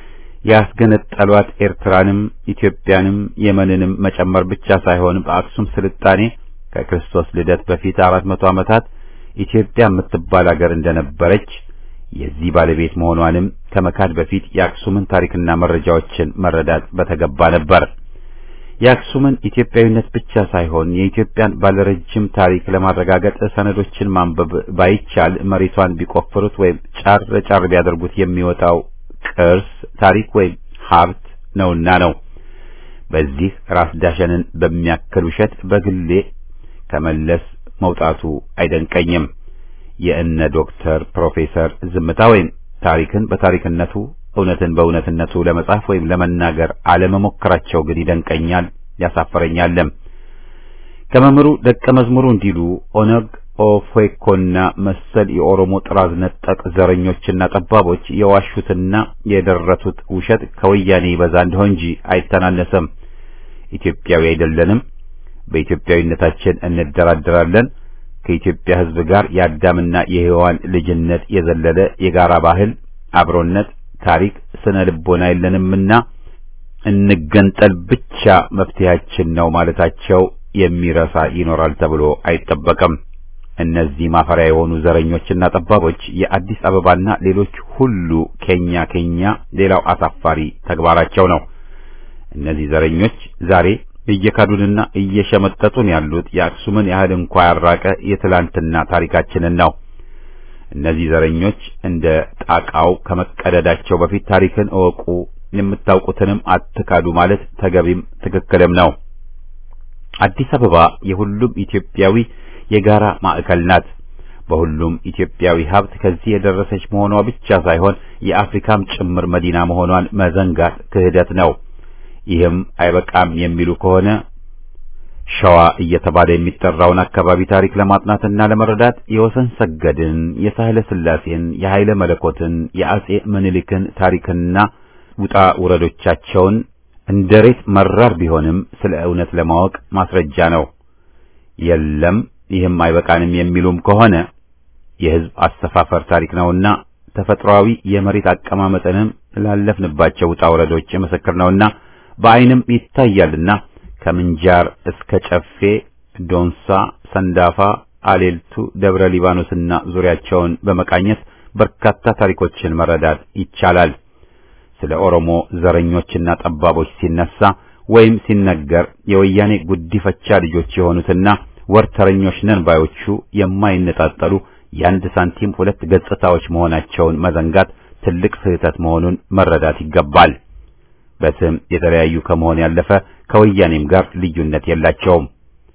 ያስገነጠሏት ኤርትራንም ኢትዮጵያንም የመንንም መጨመር ብቻ ሳይሆን በአክሱም ስልጣኔ ከክርስቶስ ልደት በፊት አራት መቶ ዓመታት ኢትዮጵያ የምትባል አገር እንደነበረች የዚህ ባለቤት መሆኗንም ከመካድ በፊት የአክሱምን ታሪክና መረጃዎችን መረዳት በተገባ ነበር። የአክሱምን ኢትዮጵያዊነት ብቻ ሳይሆን የኢትዮጵያን ባለረጅም ታሪክ ለማረጋገጥ ሰነዶችን ማንበብ ባይቻል መሬቷን ቢቆፍሩት ወይም ጫር ጫር ቢያደርጉት የሚወጣው ቅርስ ታሪክ ወይም ሀብት ነውና ነው። በዚህ ራስ ዳሸንን በሚያክል ውሸት በግሌ ከመለስ መውጣቱ አይደንቀኝም። የእነ ዶክተር ፕሮፌሰር ዝምታ ወይም ታሪክን በታሪክነቱ እውነትን በእውነትነቱ ለመጻፍ ወይም ለመናገር አለመሞከራቸው ግን ይደንቀኛል፣ ያሳፈረኛልም። ከመምህሩ ደቀ መዝሙሩ እንዲሉ ኦነግ ኦፌኮና መሰል የኦሮሞ ጥራዝ ነጠቅ ዘረኞችና ጠባቦች የዋሹትና የደረቱት ውሸት ከወያኔ ይበዛ እንደሆን እንጂ አይተናነሰም። ኢትዮጵያዊ አይደለንም፣ በኢትዮጵያዊነታችን እንደራደራለን፣ ከኢትዮጵያ ሕዝብ ጋር የአዳምና የሔዋን ልጅነት የዘለለ የጋራ ባህል፣ አብሮነት፣ ታሪክ፣ ስነ ልቦና የለንምና እንገንጠል ብቻ መፍትሄያችን ነው ማለታቸው የሚረሳ ይኖራል ተብሎ አይጠበቅም። እነዚህ ማፈሪያ የሆኑ ዘረኞችና ጠባቦች የአዲስ አበባና ሌሎች ሁሉ ኬኛ ኬኛ ሌላው አሳፋሪ ተግባራቸው ነው። እነዚህ ዘረኞች ዛሬ እየካዱንና እየሸመጠጡን ያሉት የአክሱምን ያህል እንኳ ያራቀ የትላንትና ታሪካችንን ነው። እነዚህ ዘረኞች እንደ ጣቃው ከመቀደዳቸው በፊት ታሪክን እወቁ፣ የምታውቁትንም አትካዱ ማለት ተገቢም ትክክልም ነው። አዲስ አበባ የሁሉም ኢትዮጵያዊ የጋራ ማዕከል ናት። በሁሉም ኢትዮጵያዊ ሀብት ከዚህ የደረሰች መሆኗ ብቻ ሳይሆን የአፍሪካም ጭምር መዲና መሆኗን መዘንጋት ክህደት ነው። ይህም አይበቃም የሚሉ ከሆነ ሸዋ እየተባለ የሚጠራውን አካባቢ ታሪክ ለማጥናትና ለመረዳት የወሰን ሰገድን፣ የሳህለ ስላሴን፣ የኃይለ መለኮትን፣ የአጼ ምኒልክን ታሪክና ውጣ ውረዶቻቸውን እንደ ሬት መራር ቢሆንም ስለ እውነት ለማወቅ ማስረጃ ነው። የለም ይህም አይበቃንም የሚሉም ከሆነ የሕዝብ አሰፋፈር ታሪክ ነውና ተፈጥሯዊ የመሬት አቀማመጥንም ላለፍንባቸው ውጣ ውረዶች ምስክር ነውና በዓይንም ይታያልና ከምንጃር እስከ ጨፌ፣ ዶንሳ፣ ሰንዳፋ፣ አሌልቱ፣ ደብረ ሊባኖስና ዙሪያቸውን በመቃኘት በርካታ ታሪኮችን መረዳት ይቻላል። ስለ ኦሮሞ ዘረኞችና ጠባቦች ሲነሳ ወይም ሲነገር የወያኔ ጉዲፈቻ ልጆች የሆኑትና ወርተረኞች ነን ባዮቹ የማይነጣጠሉ የአንድ ሳንቲም ሁለት ገጽታዎች መሆናቸውን መዘንጋት ትልቅ ስህተት መሆኑን መረዳት ይገባል። በስም የተለያዩ ከመሆን ያለፈ ከወያኔም ጋር ልዩነት የላቸውም።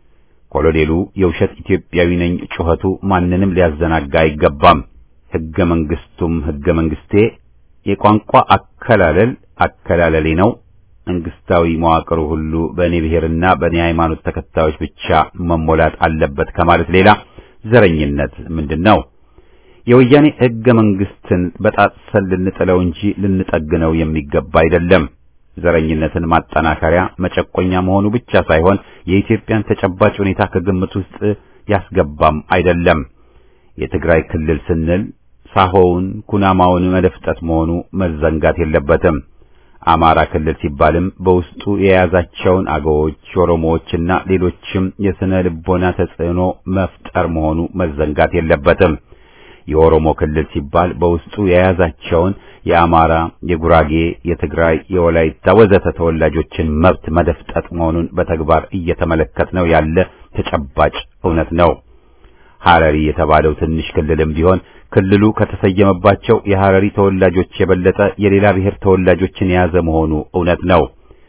ኮሎኔሉ የውሸት ኢትዮጵያዊ ነኝ ጩኸቱ ማንንም ሊያዘናጋ አይገባም። ሕገ መንግስቱም ሕገ መንግስቴ፣ የቋንቋ አከላለል አከላለሌ ነው። መንግስታዊ መዋቅሩ ሁሉ በእኔ ብሔርና በእኔ ሃይማኖት ተከታዮች ብቻ መሞላት አለበት ከማለት ሌላ ዘረኝነት ምንድን ነው? የወያኔ ሕገ መንግስትን በጣጥሰን ልንጥለው እንጂ ልንጠግነው የሚገባ አይደለም። ዘረኝነትን ማጠናከሪያ መጨቆኛ መሆኑ ብቻ ሳይሆን የኢትዮጵያን ተጨባጭ ሁኔታ ከግምት ውስጥ ያስገባም አይደለም። የትግራይ ክልል ስንል ሳሆውን ኩናማውን መደፍጠት መሆኑ መዘንጋት የለበትም። አማራ ክልል ሲባልም በውስጡ የያዛቸውን አገዎች፣ ኦሮሞዎችና ሌሎችም የስነ ልቦና ተጽዕኖ መፍጠር መሆኑ መዘንጋት የለበትም። የኦሮሞ ክልል ሲባል በውስጡ የያዛቸውን የአማራ፣ የጉራጌ፣ የትግራይ፣ የወላይታ ወዘተ ተወላጆችን መብት መደፍጠጥ መሆኑን በተግባር እየተመለከትነው ያለ ተጨባጭ እውነት ነው። ሐረሪ የተባለው ትንሽ ክልልም ቢሆን ክልሉ ከተሰየመባቸው የሐረሪ ተወላጆች የበለጠ የሌላ ብሔር ተወላጆችን የያዘ መሆኑ እውነት ነው።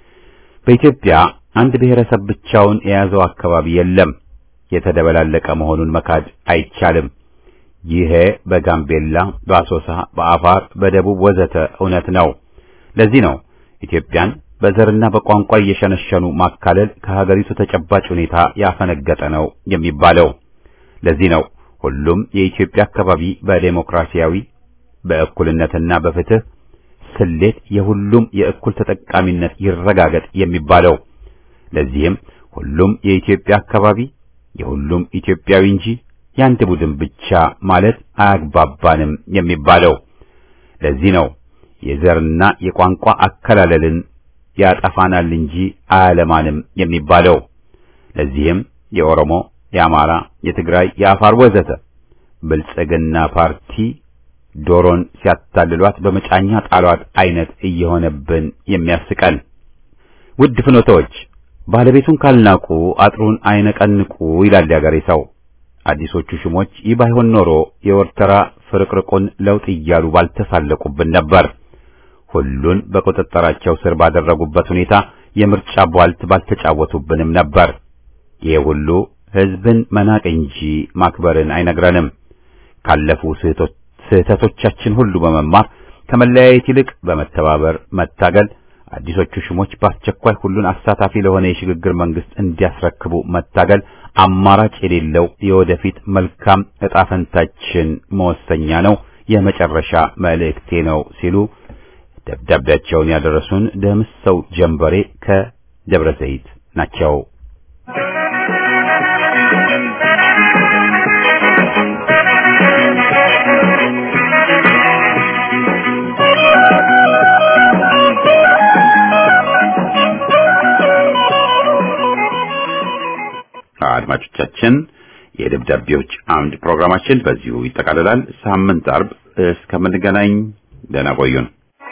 በኢትዮጵያ አንድ ብሔረሰብ ብቻውን የያዘው አካባቢ የለም። የተደበላለቀ መሆኑን መካድ አይቻልም። ይሄ በጋምቤላ፣ በአሶሳ፣ በአፋር፣ በደቡብ ወዘተ እውነት ነው። ለዚህ ነው ኢትዮጵያን በዘርና በቋንቋ እየሸነሸኑ ማካለል ከሀገሪቱ ተጨባጭ ሁኔታ ያፈነገጠ ነው የሚባለው። ለዚህ ነው ሁሉም የኢትዮጵያ አካባቢ በዴሞክራሲያዊ በእኩልነትና በፍትህ ስሌት የሁሉም የእኩል ተጠቃሚነት ይረጋገጥ የሚባለው። ለዚህም ሁሉም የኢትዮጵያ አካባቢ የሁሉም ኢትዮጵያዊ እንጂ የአንድ ቡድን ብቻ ማለት አያግባባንም የሚባለው። ለዚህ ነው የዘርና የቋንቋ አከላለልን ያጠፋናል እንጂ አያለማንም የሚባለው። ለዚህም የኦሮሞ፣ የአማራ፣ የትግራይ፣ የአፋር ወዘተ ብልጽግና ፓርቲ ዶሮን ሲያታልሏት በመጫኛ ጣሏት አይነት እየሆነብን የሚያስቀን። ውድ ፍኖቶች ባለቤቱን ካልናቁ አጥሩን አይነቀንቁ ይላል ያገሬ ሰው። አዲሶቹ ሹሞች ይህ ባይሆን ኖሮ የወርተራ ፍርቅርቁን ለውጥ እያሉ ባልተሳለቁብን ነበር። ሁሉን በቁጥጥራቸው ስር ባደረጉበት ሁኔታ የምርጫ ቧልት ባልተጫወቱብንም ነበር። ይህ ሁሉ ሕዝብን መናቅ እንጂ ማክበርን አይነግረንም። ካለፉ ስህተቶቻችን ሁሉ በመማር ከመለያየት ይልቅ በመተባበር መታገል፣ አዲሶቹ ሹሞች በአስቸኳይ ሁሉን አሳታፊ ለሆነ የሽግግር መንግስት እንዲያስረክቡ መታገል አማራጭ የሌለው የወደፊት መልካም ዕጣ ፈንታችን መወሰኛ ነው፣ የመጨረሻ መልእክቴ ነው ሲሉ ደብዳቤያቸውን ያደረሱን ደምሰው ጀንበሬ ከደብረ ዘይት ናቸው። አድማጮቻችን የደብዳቤዎች አምድ ፕሮግራማችን በዚሁ ይጠቃልላል። ሳምንት አርብ እስከምንገናኝ ደህና ቆዩን።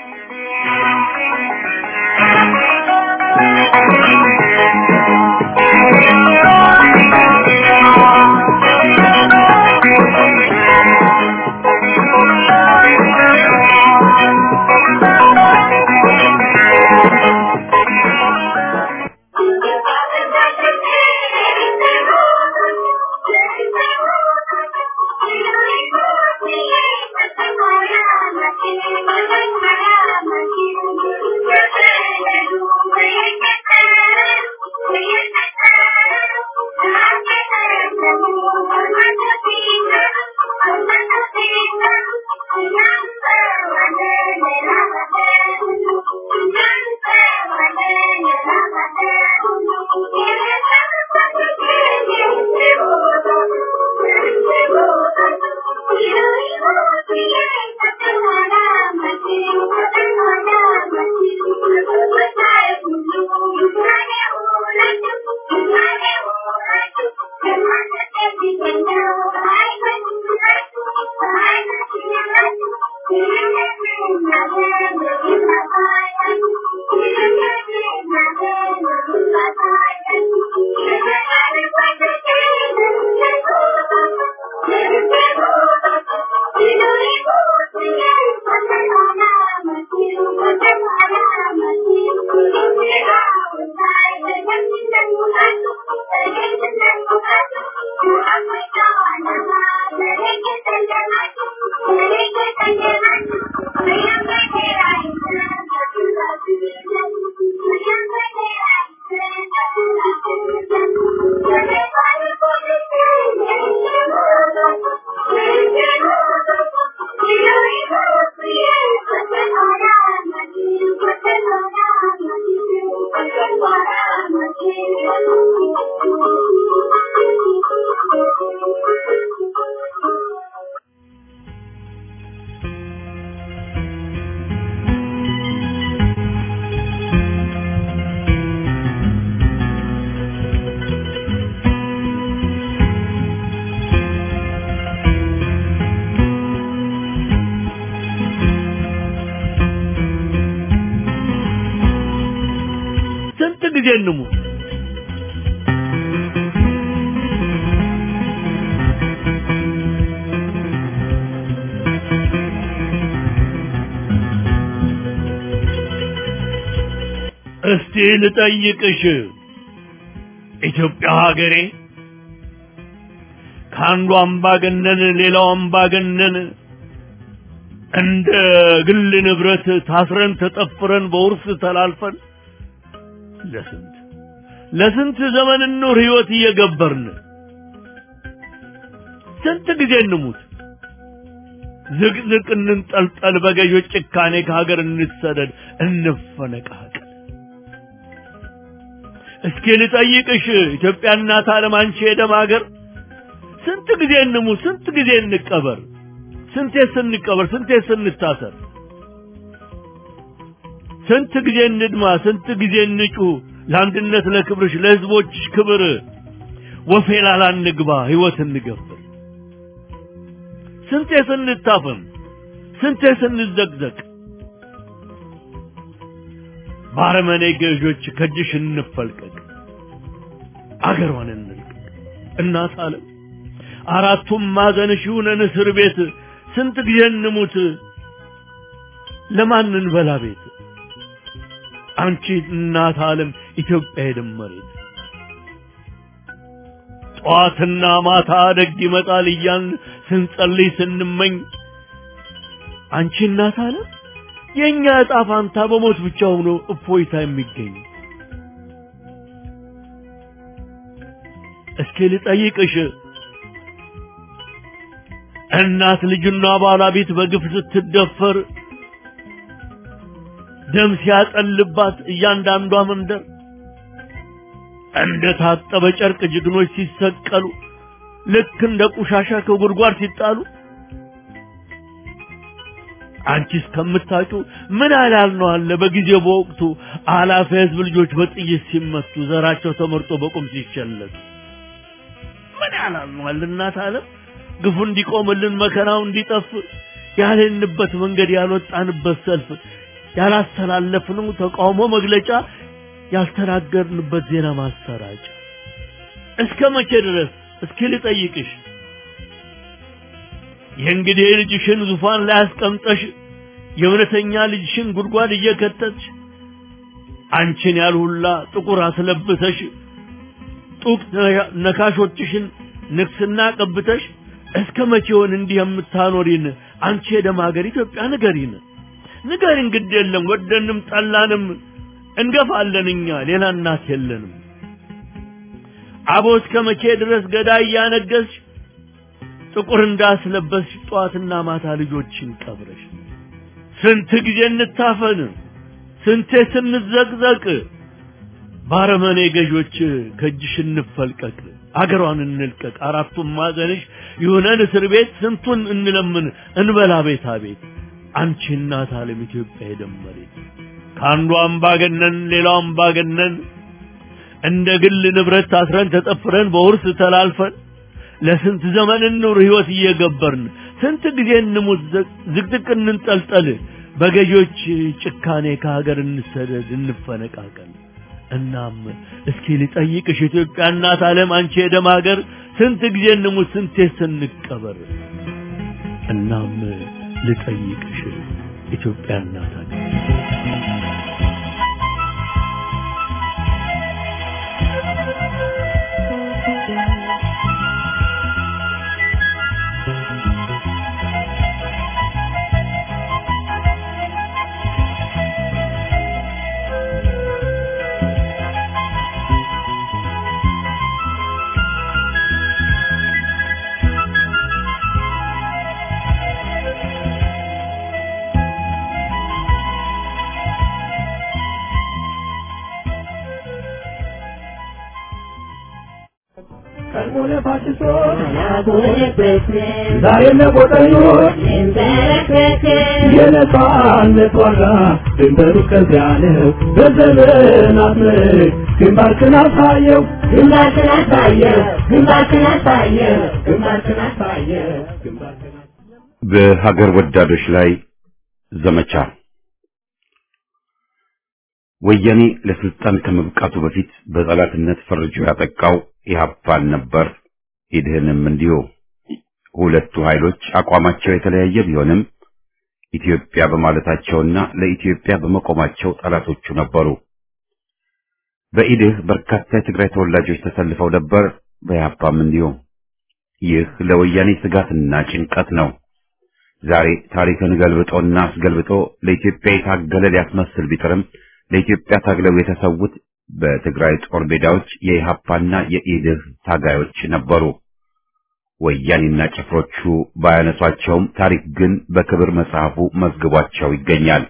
ስንት ጊዜ እንሙት? እስቲ ልጠይቅሽ ኢትዮጵያ ሀገሬ ከአንዱ አምባገነን ሌላው አምባገነን እንደ ግል ንብረት ታስረን ተጠፍረን በውርስ ተላልፈን ለስንት ለስንት ዘመን ኑር ህይወት እየገበርን ስንት ጊዜ እንሙት ዝቅዝቅ እንንጠልጠል በገዦች ጭካኔ ከሀገር እንሰደድ እንፈነቃቀል እስኪ ልጠይቅሽ ኢትዮጵያ እናት ዓለም አንቺ የደም ሀገር ስንት ጊዜ እንሙት ስንት ጊዜ እንቀበር ስንቴ ስንቀበር ስንቴ ስንታሰር ስንት ጊዜ እንድማ ስንት ጊዜ እንጩህ ለአንድነት ለክብርሽ ለህዝቦችሽ ክብር ወፌላላ እንግባ ህይወት እንገብር ስንቴ ስንታፈም ስንቴ ስንዘቅዘቅ ባረመኔ ገዦች ከእጅሽ እንፈልቀቅ አገሯን እንልቀቅ እናት አለም አራቱም ማዕዘንሽ ይሁነን እስር ቤት ስንት ጊዜ እንሙት ለማን እንበላ ቤት አንቺ እናት ዓለም ኢትዮጵያ የደመሬት ጠዋትና ማታ ደግ ይመጣል እያን ስንጸልይ ስንመኝ አንቺ እናት ዓለም የእኛ ዕጣ ፋንታ በሞት ብቻ ሆኖ እፎይታ የሚገኝ እስኪ ልጠይቅሽ እናት ልጅና ባለቤት በግፍ ስትደፈር ደም ሲያጠልባት እያንዳንዷ መንደር እንደ ታጠበ ጨርቅ ጀግኖች ሲሰቀሉ ልክ እንደ ቆሻሻ ከጉድጓድ ሲጣሉ አንቺ እስከምታውቂው ምን ያህል ነው አለ በጊዜው በወቅቱ አላፊ ህዝብ ልጆች በጥይት ሲመቱ ዘራቸው ተመርጦ በቁም ሲሸለቱ ምን ያህል ነው አለ እናት ዓለም ግፉ እንዲቆምልን መከራው እንዲጠፍ ያልንበት መንገድ ያልወጣንበት ሰልፍ ያላስተላለፍነው ተቃውሞ መግለጫ ያልተናገርንበት ዜና ማሰራጫ እስከ መቼ ድረስ እስኪ ልጠይቅሽ የእንግዲህ ልጅሽን ዙፋን ላይ አስቀምጠሽ የእውነተኛ ልጅሽን ጉድጓድ እየከተትሽ አንቺን ያልሁላ ጥቁር አስለብሰሽ ጡቅ ነካሾችሽን ንግስና ቀብተሽ እስከ መቼውን እንዲህ የምታኖሪን አንቺ የደም ሀገር ኢትዮጵያ ንገሪን ንገሪን ግድ የለም ወደንም ጠላንም እንገፋለን እኛ ሌላ እናት የለንም አቦ እስከ መቼ ድረስ ገዳይ እያነገስሽ ጥቁር እንዳስለበስሽ ጠዋትና ማታ ልጆችን ቀብረሽ ስንት ጊዜ እንታፈን ስንቴ ስንዘቅዘቅ ባረመኔ ገዦች ከእጅሽ እንፈልቀቅ አገሯን እንልቀቅ አራቱም ማዕዘንሽ ይሁነን እስር ቤት ስንቱን እንለምን እንበላ ቤታ ቤት አንቺ እናት ዓለም ኢትዮጵያ የደመሬት ከአንዱ አምባገነን ሌላው አምባገነን እንደ ግል ንብረት ታስረን ተጠፍረን በውርስ ተላልፈን ለስንት ዘመን እንኑር ህይወት እየገበርን ስንት ጊዜ እንሙት ዝቅዝቅ እንንጠልጠል በገዢዎች ጭካኔ ከሀገር እንሰደድ እንፈነቃቀል እናም እስኪ ልጠይቅሽ ኢትዮጵያ እናት ዓለም አንቺ የደም ሀገር ስንት ጊዜ እንሙት ስንቴ ስንቀበር እናም ልጠይቅሽ ኢትዮጵያ እናት ሀገር ቀድሞነ ፋሽስቶች ዛሬ ለቆጠኞች የነጻነት ዋጋ ድንበሩ ከዚያ ነው። በዘመናት ምርክ ግንባርክን አሳየው ግንባርክን አሳየው ግንባርክን አሳየው ግንባርክን አሳየው ግንባርክን በሀገር ወዳዶች ላይ ዘመቻ ወያኔ ለስልጣን ከመብቃቱ በፊት በጠላትነት ፈርጆ ያጠቃው ኢህአፓን ነበር። ኢድህንም እንዲሁ። ሁለቱ ኃይሎች አቋማቸው የተለያየ ቢሆንም ኢትዮጵያ በማለታቸውና ለኢትዮጵያ በመቆማቸው ጠላቶቹ ነበሩ። በኢድህ በርካታ የትግራይ ተወላጆች ተሰልፈው ነበር፣ በኢህአፓም እንዲሁ። ይህ ለወያኔ ስጋትና ጭንቀት ነው። ዛሬ ታሪክን ገልብጦና አስገልብጦ ለኢትዮጵያ የታገለ ሊያስመስል ቢጥርም ለኢትዮጵያ ታግለው የተሰዉት በትግራይ ጦር ሜዳዎች የኢሃፓና የኢድህ ታጋዮች ነበሩ። ወያኔና ጭፍሮቹ ባያነሷቸውም ታሪክ ግን በክብር መጽሐፉ መዝግቧቸው ይገኛል።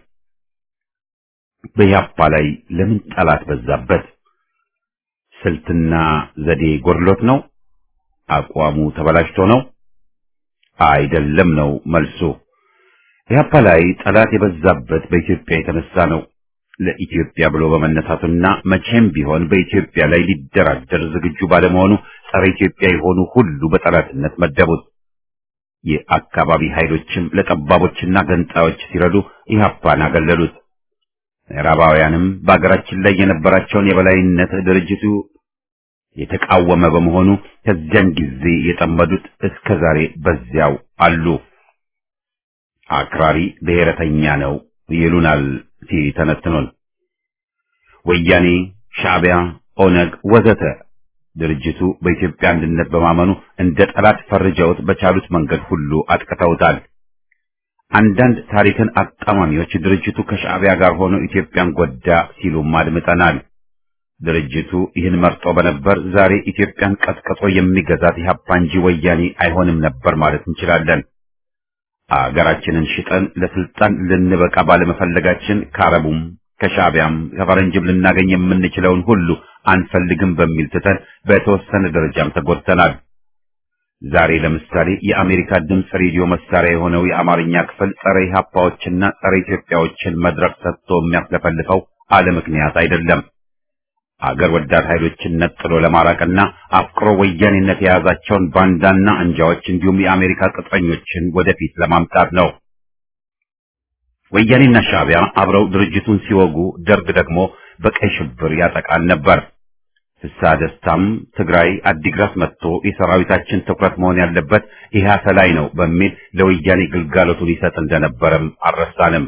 በኢሃፓ ላይ ለምን ጠላት በዛበት? ስልትና ዘዴ ጎድሎት ነው? አቋሙ ተበላሽቶ ነው? አይደለም ነው መልሱ። ኢህአፓ ላይ ጠላት የበዛበት በኢትዮጵያ የተነሳ ነው። ለኢትዮጵያ ብሎ በመነሳቱና መቼም ቢሆን በኢትዮጵያ ላይ ሊደራደር ዝግጁ ባለመሆኑ ጸረ ኢትዮጵያ የሆኑ ሁሉ በጠላትነት መደቡት። የአካባቢ ኃይሎችም ለጠባቦችና ገንጣዮች ሲረዱ ኢህአፓን አገለሉት። ምዕራባውያንም በአገራችን ላይ የነበራቸውን የበላይነት ድርጅቱ የተቃወመ በመሆኑ ከዚያን ጊዜ የጠመዱት እስከ ዛሬ በዚያው አሉ። አክራሪ ብሔረተኛ ነው ይሉናል ሲተነትኑን። ወያኔ፣ ሻዕቢያ፣ ኦነግ ወዘተ ድርጅቱ በኢትዮጵያ አንድነት በማመኑ እንደ ጠላት ፈርጀውት በቻሉት መንገድ ሁሉ አጥቅተውታል። አንዳንድ ታሪክን አጣማሚዎች ድርጅቱ ከሻዕቢያ ጋር ሆኖ ኢትዮጵያን ጎዳ ሲሉም አድምጠናል። ድርጅቱ ይህን መርጦ በነበር ዛሬ ኢትዮጵያን ቀጥቅጦ የሚገዛት ኢህአፓ እንጂ ወያኔ አይሆንም ነበር ማለት እንችላለን። አገራችንን ሽጠን ለስልጣን ልንበቃ ባለመፈለጋችን ከአረቡም ከሻዕቢያም ከፈረንጅም ልናገኝ የምንችለውን ሁሉ አንፈልግም በሚል ትተን በተወሰነ ደረጃም ተጎድተናል። ዛሬ ለምሳሌ የአሜሪካ ድምፅ ሬዲዮ መሳሪያ የሆነው የአማርኛ ክፍል ጸረ ኢህአፓዎችና ጸረ ኢትዮጵያዎችን መድረክ ሰጥቶ የሚያስለፈልፈው አለ ምክንያት አይደለም። አገር ወዳድ ኃይሎችን ነጥሎ ለማራቅና አፍቅሮ ወያኔነት የያዛቸውን ባንዳና አንጃዎች እንዲሁም የአሜሪካ ቅጥረኞችን ወደፊት ለማምጣት ነው። ወያኔና ሻዕቢያ አብረው ድርጅቱን ሲወጉ፣ ደርግ ደግሞ በቀይ ሽብር ያጠቃል ነበር። ፍስሐ ደስታም ትግራይ አዲግራት መጥቶ የሰራዊታችን ትኩረት መሆን ያለበት ኢህአፓ ላይ ነው በሚል ለወያኔ ግልጋሎቱን ይሰጥ እንደነበረም አልረሳንም።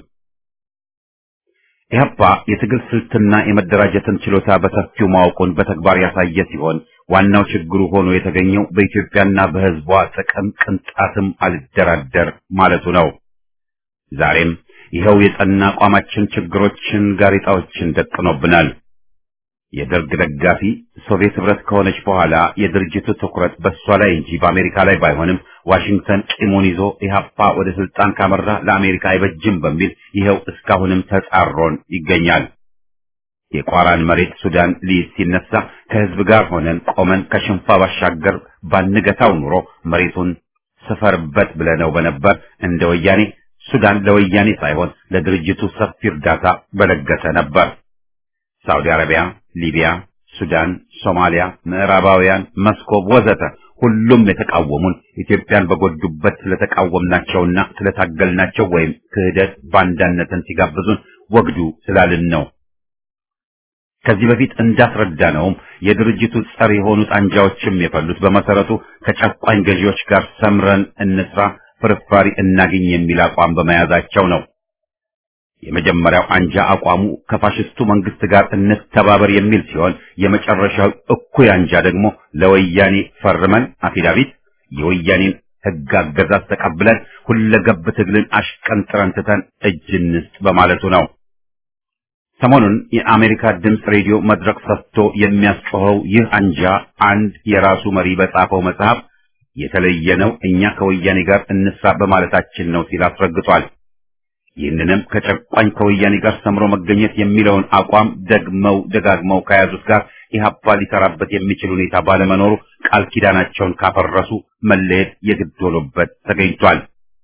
ኢህአፓ የትግል ስልትና የመደራጀትን ችሎታ በሰፊው ማወቁን በተግባር ያሳየ ሲሆን ዋናው ችግሩ ሆኖ የተገኘው በኢትዮጵያና በሕዝቧ ጥቅም ቅንጣትም አልደራደር ማለቱ ነው። ዛሬም ይኸው የጸና አቋማችን ችግሮችን፣ ጋሬጣዎችን ደቅኖብናል። የደርግ ደጋፊ ሶቪየት ህብረት ከሆነች በኋላ የድርጅቱ ትኩረት በእሷ ላይ እንጂ በአሜሪካ ላይ ባይሆንም ዋሽንግተን ቂሙን ይዞ ኢህአፓ ወደ ስልጣን ካመራ ለአሜሪካ አይበጅም በሚል ይኸው እስካሁንም ተጻሮን ይገኛል። የቋራን መሬት ሱዳን ሊይዝ ሲነሳ ከህዝብ ጋር ሆነን ቆመን ከሽንፋ ባሻገር ባንገታው ኑሮ መሬቱን ስፈርበት ብለነው በነበር እንደ ወያኔ ሱዳን ለወያኔ ሳይሆን ለድርጅቱ ሰፊ እርዳታ በለገሰ ነበር። ሳውዲ አረቢያ፣ ሊቢያ፣ ሱዳን፣ ሶማሊያ፣ ምዕራባውያን፣ መስኮብ ወዘተ ሁሉም የተቃወሙን ኢትዮጵያን በጎዱበት ስለተቃወምናቸውና ስለታገልናቸው ወይም ክህደት ባንዳነትን ሲጋብዙን ወግዱ ስላልን ነው። ከዚህ በፊት እንዳስረዳነውም የድርጅቱ ጸር የሆኑት አንጃዎችም የፈሉት በመሰረቱ ከጨቋኝ ገዢዎች ጋር ሰምረን እንስራ፣ ፍርፋሪ እናግኝ የሚል አቋም በመያዛቸው ነው። የመጀመሪያው አንጃ አቋሙ ከፋሽስቱ መንግስት ጋር እንተባበር የሚል ሲሆን የመጨረሻው እኩይ አንጃ ደግሞ ለወያኔ ፈርመን አፊዳቪት የወያኔን ሕግ አገዛዝ ተቀብለን ሁለገብ ትግልን አሽቀንጥረን ትተን እጅ እንስጥ በማለቱ ነው። ሰሞኑን የአሜሪካ ድምፅ ሬዲዮ መድረክ ሰጥቶ የሚያስጮኸው ይህ አንጃ አንድ የራሱ መሪ በጻፈው መጽሐፍ የተለየ ነው፣ እኛ ከወያኔ ጋር እንስራ በማለታችን ነው ሲል አስረግጧል። ይህንንም ከጨቋኝ ከወያኔ ጋር ሰምሮ መገኘት የሚለውን አቋም ደግመው ደጋግመው ከያዙት ጋር ኢህአፓ ሊሰራበት የሚችል ሁኔታ ባለመኖሩ ቃል ኪዳናቸውን ካፈረሱ መለየት የግድ ሆኖበት ተገኝቷል።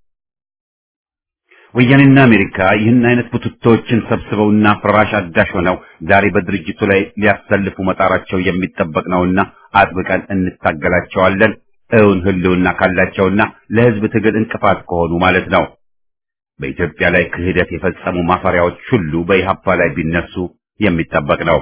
ወያኔና አሜሪካ ይህን አይነት ቡትቶዎችን ሰብስበውና ፍራሽ አዳሽ ሆነው ዛሬ በድርጅቱ ላይ ሊያሰልፉ መጣራቸው የሚጠበቅ ነውና አጥብቀን እንታገላቸዋለን። እውን ህልውና ካላቸውና ለህዝብ ትግል እንቅፋት ከሆኑ ማለት ነው። በኢትዮጵያ ላይ ክህደት የፈጸሙ ማፈሪያዎች ሁሉ በኢህአፓ ላይ ቢነሱ የሚጠበቅ ነው።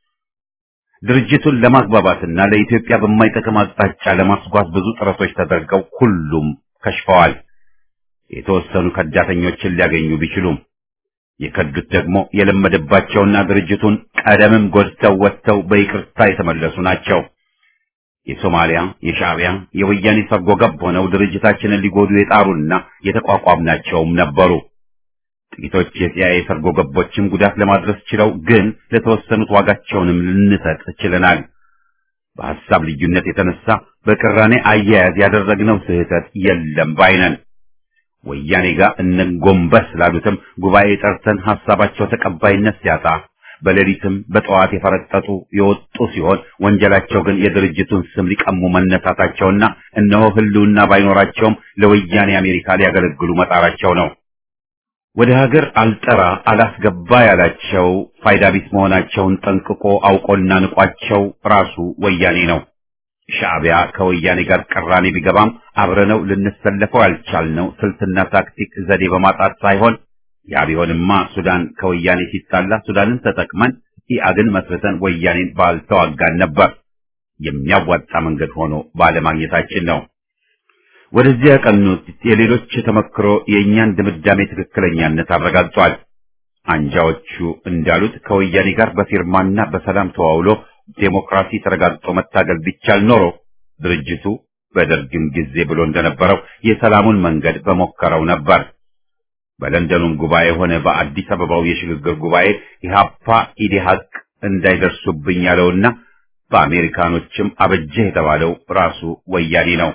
ድርጅቱን ለማግባባትና ለኢትዮጵያ በማይጠቅም አቅጣጫ ለማስጓዝ ብዙ ጥረቶች ተደርገው ሁሉም ከሽፈዋል። የተወሰኑ ከዳተኞችን ሊያገኙ ቢችሉም የከዱት ደግሞ የለመደባቸውና ድርጅቱን ቀደምም ጎድተው ወጥተው በይቅርታ የተመለሱ ናቸው። የሶማሊያ፣ የሻዕቢያ፣ የወያኔ ሰርጎ ገብ ሆነው ድርጅታችንን ሊጎዱ የጣሩና የተቋቋምናቸውም ነበሩ። ጥቂቶች የሲአይኤ ሰርጎ ገቦችም ጉዳት ለማድረስ ችለው፣ ግን ለተወሰኑት ዋጋቸውንም ልንሰጥ ችለናል። በሐሳብ ልዩነት የተነሳ በቅራኔ አያያዝ ያደረግነው ስህተት የለም ባይነን። ወያኔ ጋር እነጎንበስ ላሉትም ጉባኤ ጠርተን ሐሳባቸው ተቀባይነት ሲያጣ በሌሊትም በጠዋት የፈረጠጡ የወጡ ሲሆን ወንጀላቸው ግን የድርጅቱን ስም ሊቀሙ መነሳታቸውና እነሆ ህልውና ባይኖራቸውም ለወያኔ አሜሪካ ሊያገለግሉ መጣራቸው ነው። ወደ ሀገር አልጠራ አላስገባ ያላቸው ፋይዳ ቢስ መሆናቸውን ጠንቅቆ አውቆና ንቋቸው ራሱ ወያኔ ነው። ሻዕቢያ ከወያኔ ጋር ቅራኔ ቢገባም አብረነው ልንሰለፈው ያልቻልነው ስልትና ታክቲክ ዘዴ በማጣት ሳይሆን ያ ቢሆንማ ሱዳን ከወያኔ ሲጣላ ሱዳንን ተጠቅመን ኢአግን መስርተን ወያኔን ባልተዋጋን ነበር። የሚያዋጣ መንገድ ሆኖ ባለማግኘታችን ነው። ወደዚያ ያቀኑት የሌሎች ተመክሮ የእኛን ድምዳሜ ትክክለኛነት አረጋግጧል። አንጃዎቹ እንዳሉት ከወያኔ ጋር በፊርማና በሰላም ተዋውሎ ዴሞክራሲ ተረጋግጦ መታገል ቢቻል ኖሮ ድርጅቱ በደርግም ጊዜ ብሎ እንደነበረው የሰላሙን መንገድ በሞከረው ነበር። በለንደኑም ጉባኤ ሆነ በአዲስ አበባው የሽግግር ጉባኤ ኢህአፓ ኢዴሀቅ እንዳይደርሱብኝ ያለውና በአሜሪካኖችም አበጀህ የተባለው ራሱ ወያኔ ነው።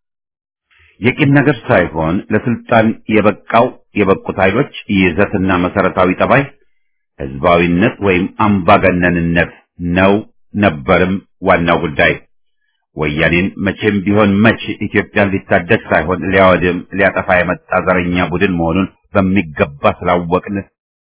የቂም ነገር ሳይሆን ለስልጣን የበቃው የበቁት ኃይሎች ይዘትና መሰረታዊ ጠባይ ህዝባዊነት ወይም አምባገነንነት ነው ነበርም ዋናው ጉዳይ። ወያኔን መቼም ቢሆን መች ኢትዮጵያን ሊታደግ ሳይሆን ሊያወድም ሊያጠፋ የመጣ ዘረኛ ቡድን መሆኑን በሚገባ ስላወቅን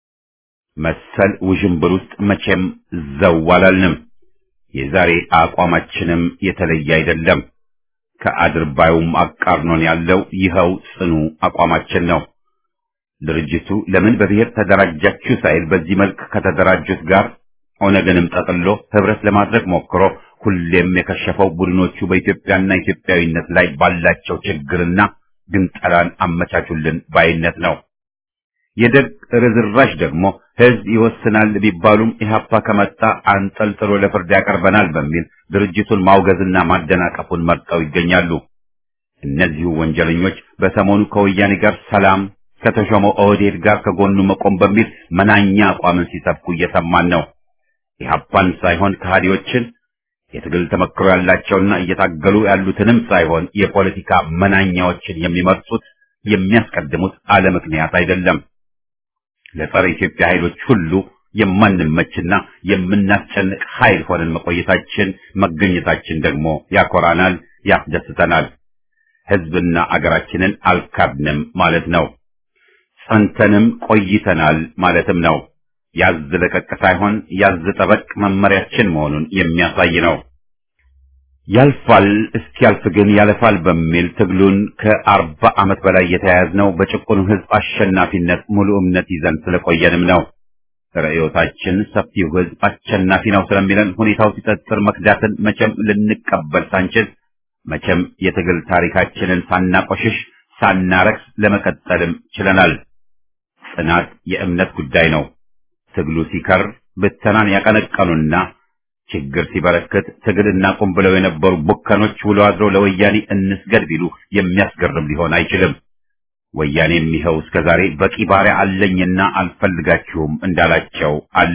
መሰል ውዥንብር ውስጥ መቼም ዘው አላልንም። የዛሬ አቋማችንም የተለየ አይደለም። ከአድርባዩም አቃርኖን ያለው ይኸው ጽኑ አቋማችን ነው። ድርጅቱ ለምን በብሔር ተደራጃችሁ ሳይል በዚህ መልክ ከተደራጁት ጋር ኦነግንም ጠቅሎ ህብረት ለማድረግ ሞክሮ ሁሌም የከሸፈው ቡድኖቹ በኢትዮጵያና ኢትዮጵያዊነት ላይ ባላቸው ችግርና ግንጠላን አመቻቹልን ባይነት ነው። የደርግ ርዝራዥ ደግሞ ህዝብ ይወስናል ቢባሉም ኢህአፓ ከመጣ አንጠልጥሎ ለፍርድ ያቀርበናል በሚል ድርጅቱን ማውገዝና ማደናቀፉን መርጠው ይገኛሉ። እነዚሁ ወንጀለኞች በሰሞኑ ከወያኔ ጋር ሰላም ከተሾመው ኦህዴድ ጋር ከጎኑ መቆም በሚል መናኛ አቋምን ሲሰብኩ እየሰማን ነው። ኢህአፓን ሳይሆን ከሃዲዎችን የትግል ተመክሮ ያላቸውና እየታገሉ ያሉትንም ሳይሆን የፖለቲካ መናኛዎችን የሚመርጡት የሚያስቀድሙት አለ ምክንያት አይደለም። ለጸረ ኢትዮጵያ ኃይሎች ሁሉ የማንመችና የምናስጨንቅ ኃይል ሆነን መቆየታችን መገኘታችን ደግሞ ያኮራናል፣ ያስደስተናል። ህዝብና አገራችንን አልካድንም ማለት ነው። ጸንተንም ቆይተናል ማለትም ነው። ያዝ ለቀቅ ሳይሆን ያዝ ጠበቅ መመሪያችን መሆኑን የሚያሳይ ነው። ያልፋል እስኪያልፍ ግን ያለፋል በሚል ትግሉን ከአርባ ዓመት በላይ የተያያዝነው በጭቁኑ ህዝብ አሸናፊነት ሙሉ እምነት ይዘን ስለቆየንም ነው። ርዕዮታችን ሰፊው ህዝብ አሸናፊ ነው ስለሚለን ሁኔታው ሲጠጥር መክዳትን መቼም ልንቀበል ሳንችል መቼም የትግል ታሪካችንን ሳናቆሽሽ ሳናረክስ ለመቀጠልም ችለናል። ጽናት የእምነት ጉዳይ ነው። ትግሉ ሲከር ብተናን ያቀነቀኑና ችግር ሲበረክት ትግል እናቁም ብለው የነበሩ ቡከኖች ውሎ አድረው ለወያኔ እንስገድ ቢሉ የሚያስገርም ሊሆን አይችልም። ወያኔም ይኸው እስከ ዛሬ በቂ ባሪያ አለኝና አልፈልጋችሁም እንዳላቸው አለ።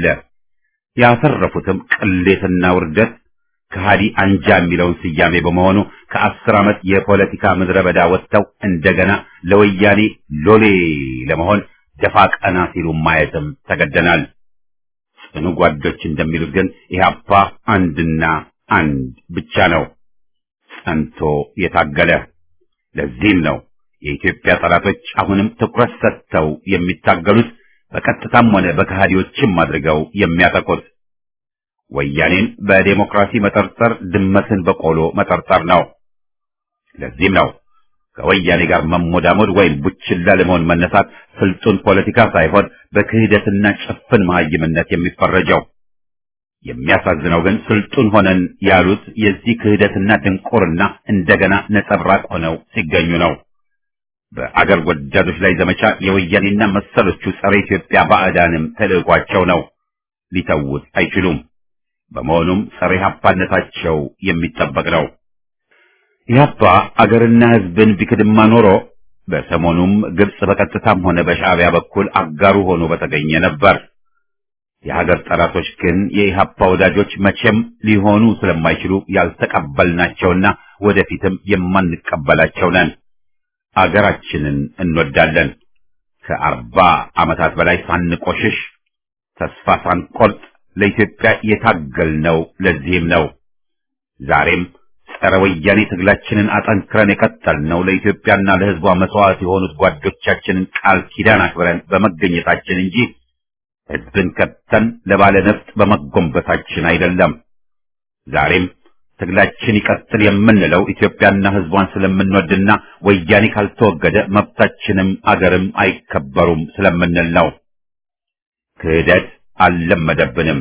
ያተረፉትም ቅሌትና ውርደት ከሃዲ አንጃ የሚለውን ስያሜ በመሆኑ ከአስር ዓመት የፖለቲካ ምድረ በዳ ወጥተው እንደገና ለወያኔ ሎሌ ለመሆን ደፋ ቀና ሲሉ ማየትም ተገደናል። ጽኑ ጓዶች እንደሚሉት ግን ኢህአፓ አንድና አንድ ብቻ ነው፣ ጸንቶ የታገለ። ለዚህም ነው የኢትዮጵያ ጠላቶች አሁንም ትኩረት ሰጥተው የሚታገሉት በቀጥታም ሆነ በከሃዲዎችም አድርገው የሚያጠቁት። ወያኔን በዴሞክራሲ መጠርጠር ድመትን በቆሎ መጠርጠር ነው። ለዚህም ነው ከወያኔ ጋር መሞዳሞድ ወይም ቡችላ ለመሆን መነሳት ስልጡን ፖለቲካ ሳይሆን በክህደትና ጭፍን መሀይምነት የሚፈረጀው። የሚያሳዝነው ግን ስልጡን ሆነን ያሉት የዚህ ክህደትና ድንቁርና እንደገና ነጸብራቅ ሆነው ሲገኙ ነው። በአገር ወዳዶች ላይ ዘመቻ የወያኔና መሰሎቹ ጸረ ኢትዮጵያ ባዕዳንም ተልዕኳቸው ነው። ሊተውት አይችሉም። በመሆኑም ጸረ ኢህአፓነታቸው የሚጠበቅ ነው። ኢህአፓ አገርና ሕዝብን ቢክድማ ኖሮ በሰሞኑም ግብጽ በቀጥታም ሆነ በሻዕቢያ በኩል አጋሩ ሆኖ በተገኘ ነበር። የሀገር ጠላቶች ግን የኢህአፓ ወዳጆች መቼም ሊሆኑ ስለማይችሉ ያልተቀበልናቸውና ወደፊትም የማንቀበላቸው ነን። አገራችንን እንወዳለን። ከአርባ ዓመታት በላይ ሳንቆሽሽ ተስፋ ሳንቆርጥ ለኢትዮጵያ የታገልነው ለዚህም ነው። ዛሬም ጸረ ወያኔ ትግላችንን አጠንክረን የቀጠልነው ለኢትዮጵያና ለሕዝቧ መስዋዕት የሆኑት ጓዶቻችንን ቃል ኪዳን አክብረን በመገኘታችን እንጂ ሕዝብን ከተን ለባለ ነፍጥ በመጎንበታችን አይደለም። ዛሬም ትግላችን ይቀጥል የምንለው ኢትዮጵያና ሕዝቧን ስለምንወድና ወያኔ ካልተወገደ መብታችንም አገርም አይከበሩም ስለምንል ነው። ክህደት አልለመደብንም።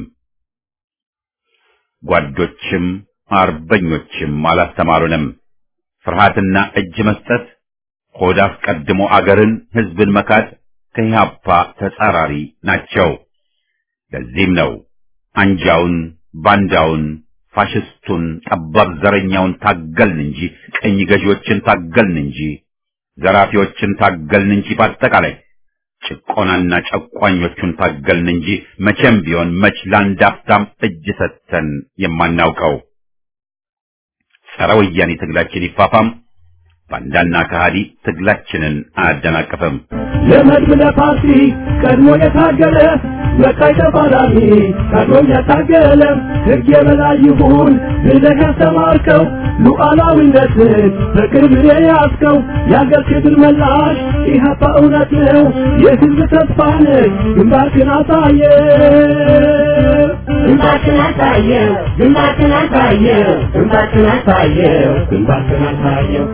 ጓዶችም አርበኞችም አላስተማሩንም። ፍርሃትና እጅ መስጠት፣ ሆድ አስቀድሞ አገርን ሕዝብን መካድ ከኢህአፓ ተጻራሪ ናቸው። ለዚህም ነው አንጃውን፣ ባንዳውን፣ ፋሽስቱን፣ ጠባብ ዘረኛውን ታገልን እንጂ ቀኝ ገዢዎችን ታገልን እንጂ ዘራፊዎችን ታገልን እንጂ በአጠቃላይ ጭቆናና ጨቋኞቹን ታገልን እንጂ መቼም ቢሆን መች ለአንድ አፍታም እጅ ሰጥተን የማናውቀው። ጸረ ወያኔ ትግላችን ይፋፋም፣ ባንዳና ከሃዲ ትግላችንን አያደናቅፍም። ለመድብ ለፓርቲ ቀድሞ የታገለ በቀይ ተፋላሚ ቀድሞም ያታገለ ሕግ የበላይ ይሁን ብለህ ያስተማርከው ሉዓላዊነትን በቅርብ የያዝከው የአገር ክብር መላሽ ኢህአፓ እውነት ነው የሕዝብ ተስፋ ነህ ግንባርክን አሳየ ግንባርክን አሳየው ግንባርክን አሳየው ግንባርክን አሳየው ግንባርክን አሳየው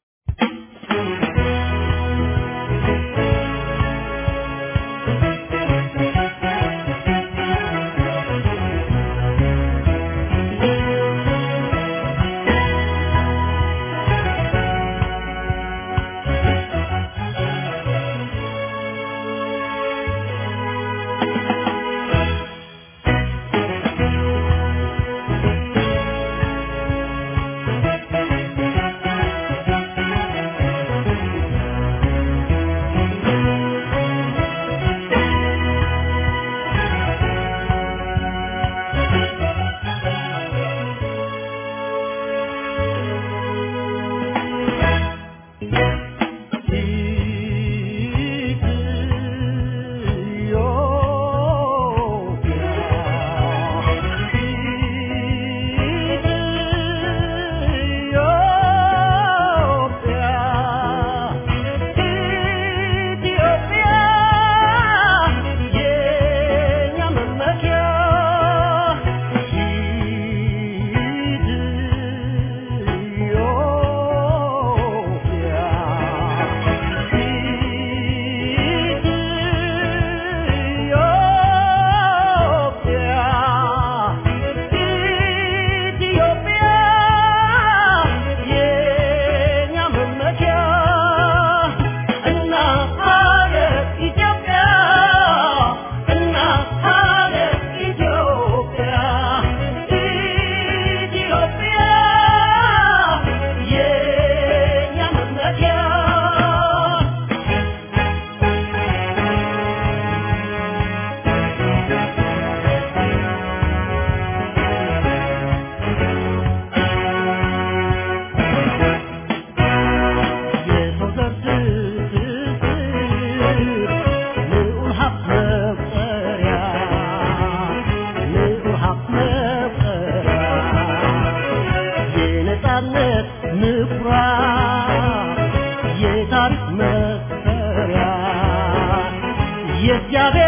የእግዚአብሔር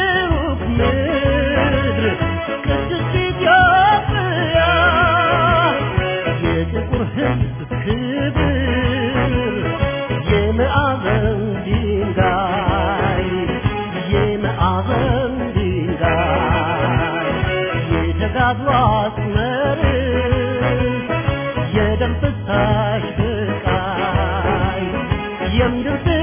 ብሩክ ምድር ቅድስት ኢትዮጵያ የጥቁር ሕዝብ ክብር የማዕዘን ድንጋይ የማዕዘን ድንጋይ የተጋድሎ አስመርስ የደም ፍሳሽ ስቃይ የምድር